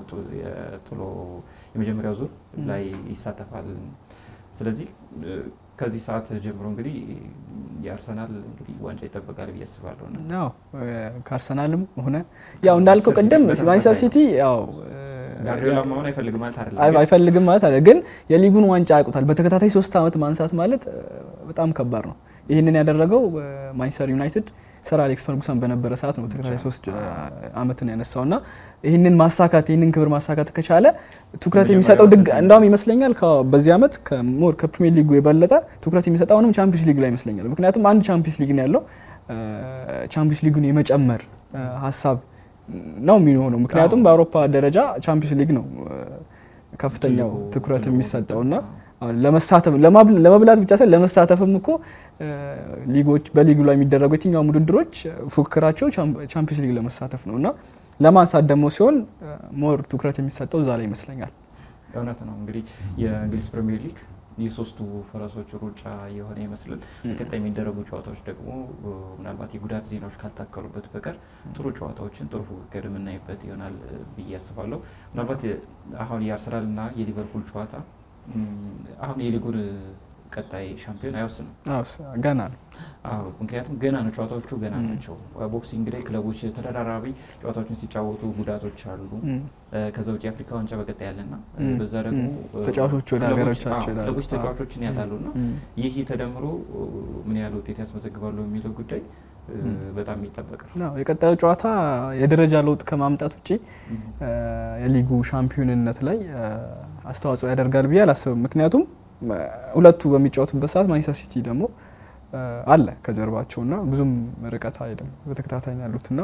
የመጀመሪያው ዙር ላይ ይሳተፋል። ስለዚህ ከዚህ ሰዓት ጀምሮ እንግዲህ የአርሰናል እንግዲህ ዋንጫ ይጠበቃል ብዬ አስባለሁ። አዎ ከአርሰናልም ሆነ ያው እንዳልከው ቅድም ማንቸስተር ሲቲ ያው ጋርዲዮላ መሆን አይፈልግም ማለት አይደለም፣ አይፈልግም ማለት አይደለም። ግን የሊጉን ዋንጫ ያውቁታል። በተከታታይ ሶስት ዓመት ማንሳት ማለት በጣም ከባድ ነው። ይህንን ያደረገው ማንቸስተር ዩናይትድ ሰር አሌክስ ፈርጉሰን በነበረ ሰዓት ነው ተከታታይ ሶስት ዓመትን ያነሳው እና ይህንን ማሳካት ይህንን ክብር ማሳካት ከቻለ ትኩረት የሚሰጠው ድግ እንዳውም ይመስለኛል በዚህ ዓመት ሞር ከፕሪሚየር ሊጉ የበለጠ ትኩረት የሚሰጠው አሁንም ቻምፒዮንስ ሊግ ላይ ይመስለኛል። ምክንያቱም አንድ ቻምፒዮንስ ሊግ ነው ያለው። ቻምፒዮንስ ሊጉን የመጨመር ሀሳብ ነው የሚሆነው። ምክንያቱም በአውሮፓ ደረጃ ቻምፒዮንስ ሊግ ነው ከፍተኛው ትኩረት የሚሰጠውና ለመሳተፍ ለመብላት ብቻ ሳይሆን ለመሳተፍም እኮ ሊጎች በሊጉ ላይ የሚደረጉ የትኛውም ውድድሮች ፉክክራቸው ቻምፒዮንስ ሊግ ለመሳተፍ ነው እና ለማንሳት ደግሞ ሲሆን ሞር ትኩረት የሚሰጠው እዛ ላይ ይመስለኛል። እውነት ነው። እንግዲህ የእንግሊዝ ፕሪሚየር ሊግ የሶስቱ ፈረሶች ሩጫ የሆነ ይመስላል። በቀጣይ የሚደረጉ ጨዋታዎች ደግሞ ምናልባት የጉዳት ዜናዎች ካልታከሉበት በቀር ጥሩ ጨዋታዎችን ጥሩ ፉክክር የምናይበት ይሆናል ብዬ አስባለሁ። ምናልባት አሁን የአርሰናልና የሊቨርፑል ጨዋታ አሁን የሊጉን ቀጣይ ሻምፒዮን አይወስንም። ገና ነው። አዎ ምክንያቱም ገና ነው፣ ጨዋታዎቹ ገና ናቸው። ቦክሲንግ ላይ ክለቦች ተደራራቢ ጨዋታዎችን ሲጫወቱ ጉዳቶች አሉ። ከዛ ውጭ የአፍሪካ ዋንጫ በቀጣይ ያለና በዛ ደግሞ ተጫዋቾች ወደ ሀገሮቻቸው ክለቦች ተጫዋቾችን ያጣሉና ይህ ተደምሮ ምን ያህል ውጤት ያስመዘግባሉ የሚለው ጉዳይ በጣም የሚጠበቅ ነው። የቀጣዩ ጨዋታ የደረጃ ለውጥ ከማምጣት ውጭ የሊጉ ሻምፒዮንነት ላይ አስተዋጽኦ ያደርጋል ብዬ አላስብም። ምክንያቱም ሁለቱ በሚጫወቱበት ሰዓት ማንቸስተር ሲቲ ደግሞ አለ ከጀርባቸውና ብዙም ርቀት አይደለም በተከታታይ ያሉትና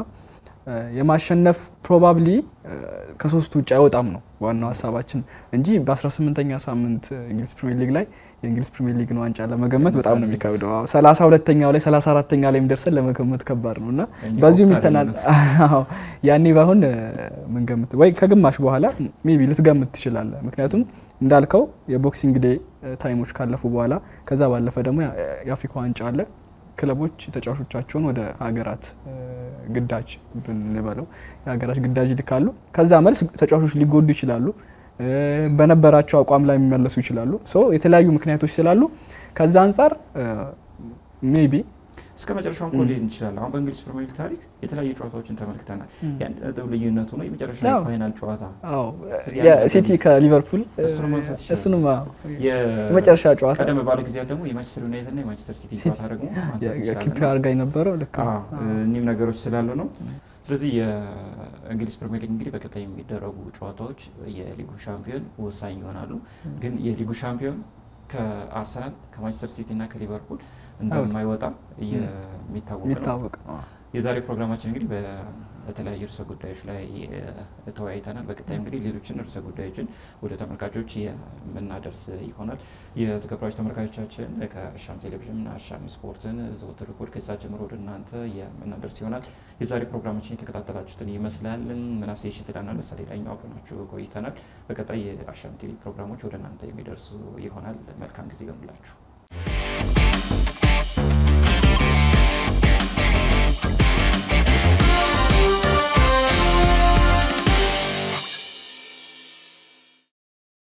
የማሸነፍ ፕሮባብሊ ከሶስቱ ውጭ አይወጣም ነው ዋናው ሀሳባችን እንጂ በ18ኛ ሳምንት እንግሊዝ ፕሪሚየር ሊግ ላይ የእንግሊዝ ፕሪሚየር ሊግን ዋንጫ ለመገመት በጣም ነው የሚከብደው። ሰላሳ ሁለተኛው ላይ ሰላሳ አራተኛ ላይ የሚደርሰን ለመገመት ከባድ ነው እና በዚሁ የሚተናል ያኔ ባሁን ምንገምት ወይ ከግማሽ በኋላ ሜቢ ልትገምት ትችላለህ። ምክንያቱም እንዳልከው የቦክሲንግ ዴይ ታይሞች ካለፉ በኋላ ከዛ ባለፈ ደግሞ የአፍሪካ ዋንጫ አለ። ክለቦች ተጫዋቾቻቸውን ወደ ሀገራት ግዳጅ ብንበለው የሀገራት ግዳጅ ይልካሉ። ከዛ መልስ ተጫዋቾች ሊጎዱ ይችላሉ። በነበራቸው አቋም ላይ የሚመለሱ ይችላሉ። የተለያዩ ምክንያቶች ስላሉ ከዛ አንጻር ሜቢ እስከ መጨረሻው እኮ ሊሄድ እንችላለን። አሁን በእንግሊዝ ፕሪሚየር ሊግ ታሪክ የተለያዩ ጨዋታዎችን ተመልክተናል። የአንድ ነጥብ ልዩነቱ ነው የመጨረሻ የፋይናል ጨዋታ ሲቲ ከሊቨርፑል እሱንም የመጨረሻ ጨዋታ ቀደም ባለ ጊዜ ደግሞ የማንቸስተር ዩናይትድ እና የማንቸስተር ሲቲ ጨዋታ ደግሞ ኪፕ አድርጋ የነበረው ልክ እኒህም ነገሮች ስላሉ ነው። ስለዚህ የእንግሊዝ ፕሪሚየር ሊግ እንግዲህ በቀጣይ የሚደረጉ ጨዋታዎች የሊጉ ሻምፒዮን ወሳኝ ይሆናሉ። ግን የሊጉ ሻምፒዮን ከአርሰናል ከማንቸስተር ሲቲ እና ከሊቨርፑል እንደማይወጣ የሚታወቅ ነው። የዛሬ ፕሮግራማችን እንግዲህ በተለያዩ ርዕሰ ጉዳዮች ላይ ተወያይተናል። በቀጣይ እንግዲህ ሌሎችን ርዕሰ ጉዳዮችን ወደ ተመልካቾች የምናደርስ ይሆናል። የተከበራችሁ ተመልካቾቻችን ከአሻም ቴሌቪዥን አሻም ስፖርትን ዘወትር እሁድ ከሰዓት ጀምሮ ወደ እናንተ የምናደርስ ይሆናል። የዛሬ ፕሮግራማችን የተከታተላችሁትን ይመስላል። ምናሴ ሽትላና ለምሳሌ ላይኛው አብረናችሁ ቆይተናል። በቀጣይ የአሻም ቲቪ ፕሮግራሞች ወደ እናንተ የሚደርሱ ይሆናል። መልካም ጊዜ ይሆንላችሁ።